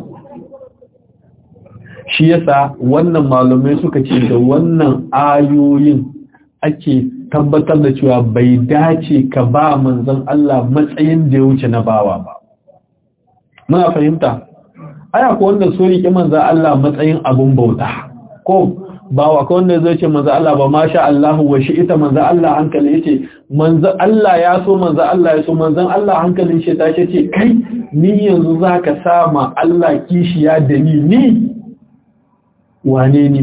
shi yasa wannan malumai suka ce da wannan ayoyin ake tabbatar da cewa bai dace ka ba manzon Allah matsayin da ya wuce na bawa ba. Muna fahimta, aya ko wanda so riƙe manzon Allah matsayin abun bauta, ko bawa ko wanda zai ce manzon Allah ba ma sha Allahu wa shi ita manzon Allah hankali ya ce, manzon Allah ya so manzon Allah ya so manzon Allah hankalin shi ta ce kai ni yanzu za ka sama Allah kishiya da ni ni wane ni.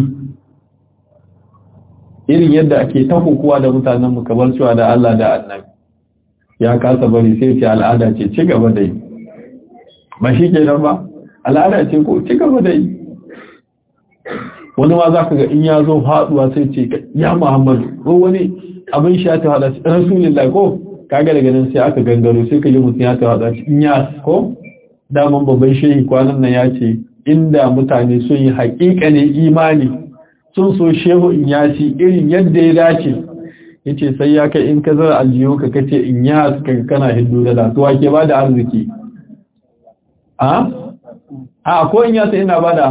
irin yadda ake ta hukuwa da mutanen mu kamar cewa da Allah da annabi ya kasa bari sai ce al'ada ce ci gaba da yi ba shi ke nan ba al'ada ce ko ci gaba da yi wani ma za ka ga in ya zo haɗuwa sai ce ya muhammadu ko wani abin shi ya ta haɗa rasulullah ko kaga daga nan sai aka gangaro sai ka yi mutum ya ta haɗa in ya ko daman babban shehi kwanan nan ya ce inda mutane sun yi haƙiƙanin imani sun so shehu in yasi irin yadda ya dace ya ce sai ya kai in ka zara aljiyo ka kace in ya suka kana hindu da latuwa ke ba da arziki a? a ko in yasa ina ba da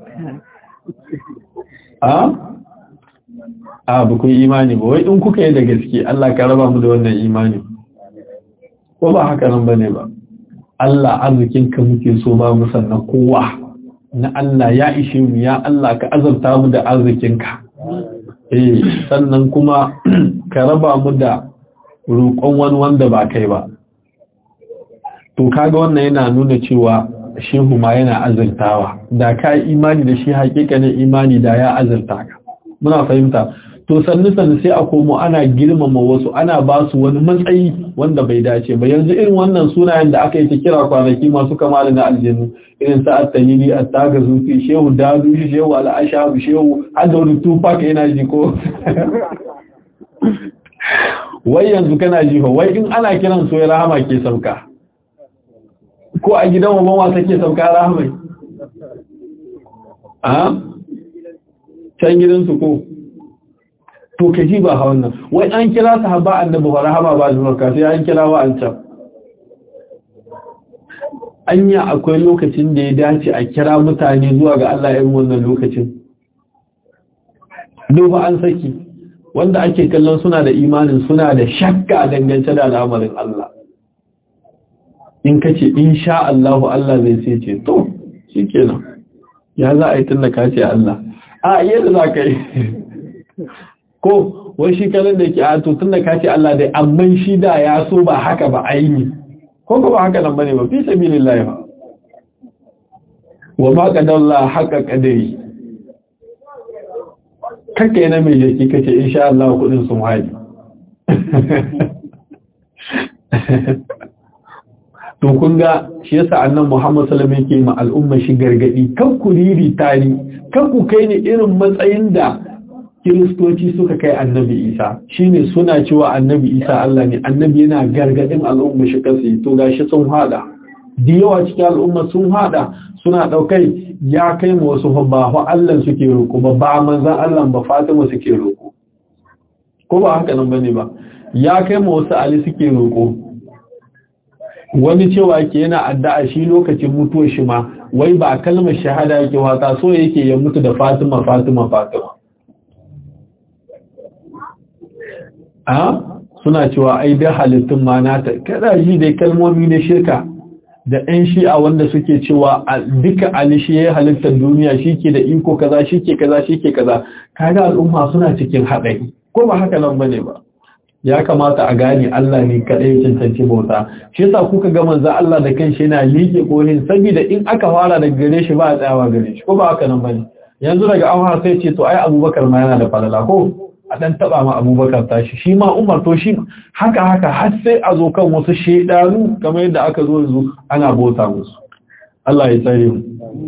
a? a bukun imani ba wai in kuka yi da gaske Allah ka raba mu da wannan imani ko ba haka nan ba ne ba Allah arzikinka muke so ba mu sannan kowa na Allah ya ishe mu ya Allah ka azabta mu da arzikinka eh sannan kuma ka raba mu da roƙon wani wanda ba kai ba to kaga wannan yana nuna cewa shehu ma yana azurtawa da ka imani da shi hakikanin imani da ya azurta ka muna fahimta to sannu sannu sai a komo ana girmama wasu ana ba su wani matsayi wanda bai dace ba yanzu irin wannan sunayen da aka yi ta kira kwanaki masu kama da na aljanu irin sa at-tanili at-tagazuti shehu dadu shehu al-ashabu shehu hadda wani tupac yana ji ko wai yanzu kana ji wai in ana kiran so ya rahama ke sauka ko a gidan wa wasa ke sauka rahamai a can gidansu ko to ka ji ba hawan nan wai an kira sahaba annabi wa rahama ba zuwarka sai an kira wa an can anya akwai lokacin da ya dace a kira mutane zuwa ga Allah irin wannan lokacin duba an saki wanda ake kallon suna da imanin suna da shakka dangance da al'amarin Allah in kace insha Allah Allah zai sai ce to shikenan ya za a yi tunda ka ce Allah a yadda za ka yi ko wai shi kanan da ke a to tunda ka ce Allah dai amma shi da ya so ba haka ba aini ko ba haka nan bane ba fi sabilillah ba wa ma qadalla haqa qadari kake na mai jiki kace insha Allah kudin sun haɗi to kun ga shi yasa annan Muhammad sallallahu alaihi wasallam yake ma al'umma shi gargadi kan ku riri tani kan ku kai ni irin matsayin da kiristoci suka kai annabi Isa shine suna cewa annabi Isa Allah ne annabi yana gargadin al'umma shi kansu to gashi sun hada da yawa cikin al'umma sun hada suna daukai ya kai mu wasu ba fa Allah suke roko ba ba manzon Allah ba Fatima suke roko ko ba haka nan bane ba ya kai mu wasu Ali suke roko wani cewa ke yana addu'a shi lokacin mutuwar shi ma wai ba kalmar shahada yake wata so yake ya mutu da Fatima Fatima Fatima a suna cewa ai da halittun ma nata kada ji dai kalmomi na shirka da ɗan shi'a wanda suke cewa duka Ali shi ya halittar duniya shi ke da iko kaza shi ke kaza shi ke kaza kaga al'umma suna cikin haɗari ko ba haka nan bane ba ya kamata a gane Allah ne kaɗai ya cancanci bauta shi yasa kuka ga manzo Allah da kanshi yana liƙe kohin saboda in aka fara daga gare shi ba a tsayawa gare shi ko ba haka nan bane yanzu daga an sai ce to ai Abubakar ma yana da falala ko a dan taba ma Abubakar tashi shi ma Umar to shi haka haka har sai a zo kan wasu shedanu kamar yadda aka zo yanzu ana bauta musu Allah ya tsare mu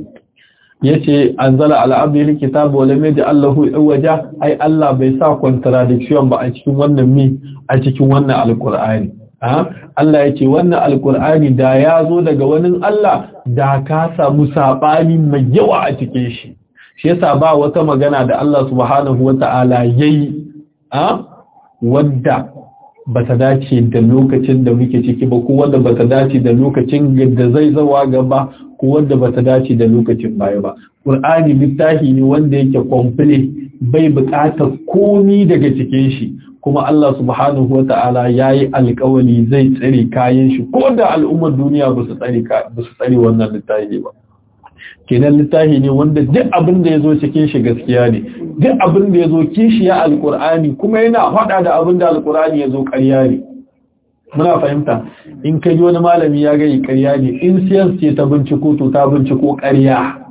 yace anzala ala abdihi kitabu wa lam yaj'al lahu iwaja ai Allah bai sa contradiction ba a cikin wannan mi a cikin wannan alqur'ani ha Allah yace wannan alqur'ani da ya zo daga wani Allah da ka samu sabani mai yawa a cikin shi shi yasa ba wata magana da Allah subhanahu wata'ala yayi a wadda bata dace da lokacin da muke ciki ba ko wanda bata dace da lokacin da zai zawa gaba ko wanda bata dace da lokacin baya ba Qur'ani littafi ne wanda yake complete bai buƙatar komi daga cikin shi kuma Allah subhanahu wata'ala yayi alƙawari zai tsare kayan shi ko da al'ummar duniya ba su tsare ba su tsare wannan littafi ba kenan littafi ne wanda duk abin da yazo cikin shi gaskiya ne duk abin da yazo kishiya alƙur'ani kuma yana faɗa da abin da alƙur'ani yazo ƙarya ne muna fahimta in kai wani malami ya gani ƙarya ne in science ce ta binciko to ta binciko ƙarya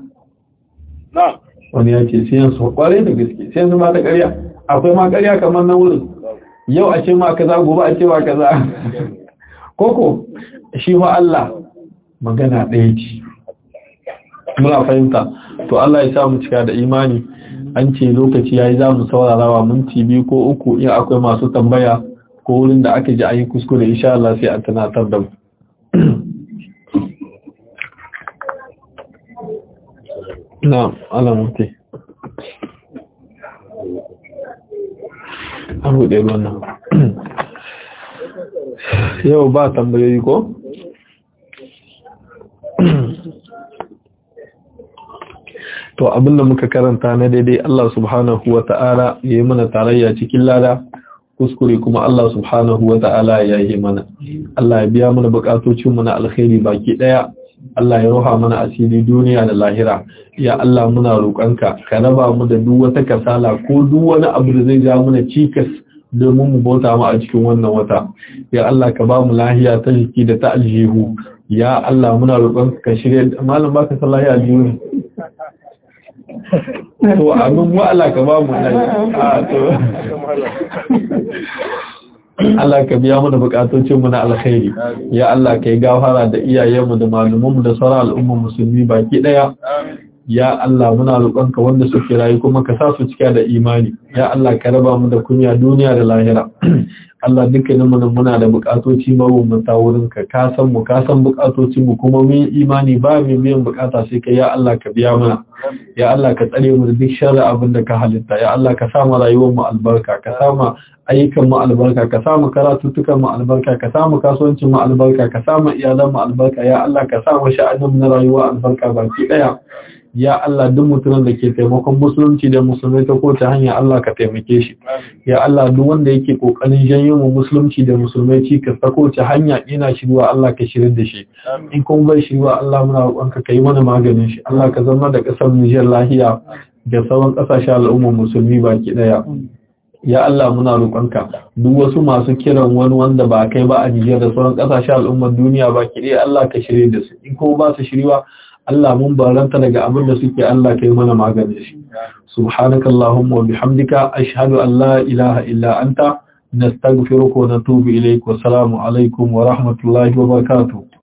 wani ya ce science kwarai da gaske science ma ta ƙarya akwai ma ƙarya kamar na wurin yau a ce ma kaza gobe a ce ma kaza koko shi fa Allah magana ɗaya ce muna fahimta to Allah ya sa mu cika da imani an ce lokaci yayi za mu saurara wa minti biyu ko uku in akwai masu tambaya ko wurin da aka ji an yi kuskure insha Allah sai a tunatar da mu na alamuti an buɗe wannan yau ba tambayoyi ko? to abinda muka karanta na daidai Allah subhanahu wa ta'ala ya yi mana tarayya cikin lada kuskure kuma Allah subhanahu wa ta'ala ya yi mana Allah ya biya mana bukatocinmu na alkhairi baki daya Allah ya roha mana asiri duniya da lahira ya Allah muna roƙonka ka raba mu da duk wata kasala ko duk wani abu da zai ja mana cikas domin mu bauta mu a cikin wannan wata ya Allah ka ba mu lahiya ta jiki da ta aljihu ya Allah muna roƙonka ka shirye malam baka san lahiya aljihu to abin mu Allah ka ba mu a to Allah ka biya mu da bukatocin mu na alkhairi ya Allah ka yi gafara da iyayenmu da malumanmu da sauran al'ummar musulmi baki daya ya Allah muna roƙonka wanda suke rayu kuma ka sa su cika da imani ya Allah ka raba mu da kunya duniya da lahira Allah dukkanin mu muna da bukatoci mabambanta wurin ka ka san mu ka san bukatocin mu kuma mun imani ba mu biyan bukata sai kai ya Allah ka biya mana ya Allah ka tsare mu da duk sharri abin da ka halitta ya Allah ka sa mu rayuwar mu albarka ka sa mu ayyukan mu albarka ka sa mu karatutukan mu albarka ka sa mu kasuwancin mu albarka ka sa mu iyalan mu albarka ya Allah ka sa mu sha'anin na rayuwa albarka baki daya ya Allah duk mutumin da ke taimakon musulunci da musulmai ta kowace hanya Allah ka taimake shi ya Allah duk wanda yake kokarin janyo mu musulunci da musulmai cikas ta kowace hanya ina shirwa Allah ka shirin da shi in kuma bai shirwa Allah muna roƙonka ka yi mana maganin shi Allah ka zama da ƙasar Nijar lahiya da sauran ƙasashen al'ummar musulmi baki ɗaya ya Allah muna roƙonka duk wasu masu kiran wani wanda ba kai ba a Nijar da sauran ƙasashen al'ummar duniya baki ɗaya Allah ka shirye da su in kuma ba su shiriwa Allah mun baranta daga abin da suke Allah kai mana maganin shi subhanakallahumma wa bihamdika ashhadu an la ilaha illa anta nastaghfiruka wa natubu ilayk wa assalamu alaikum wa rahmatullahi wa barakatuh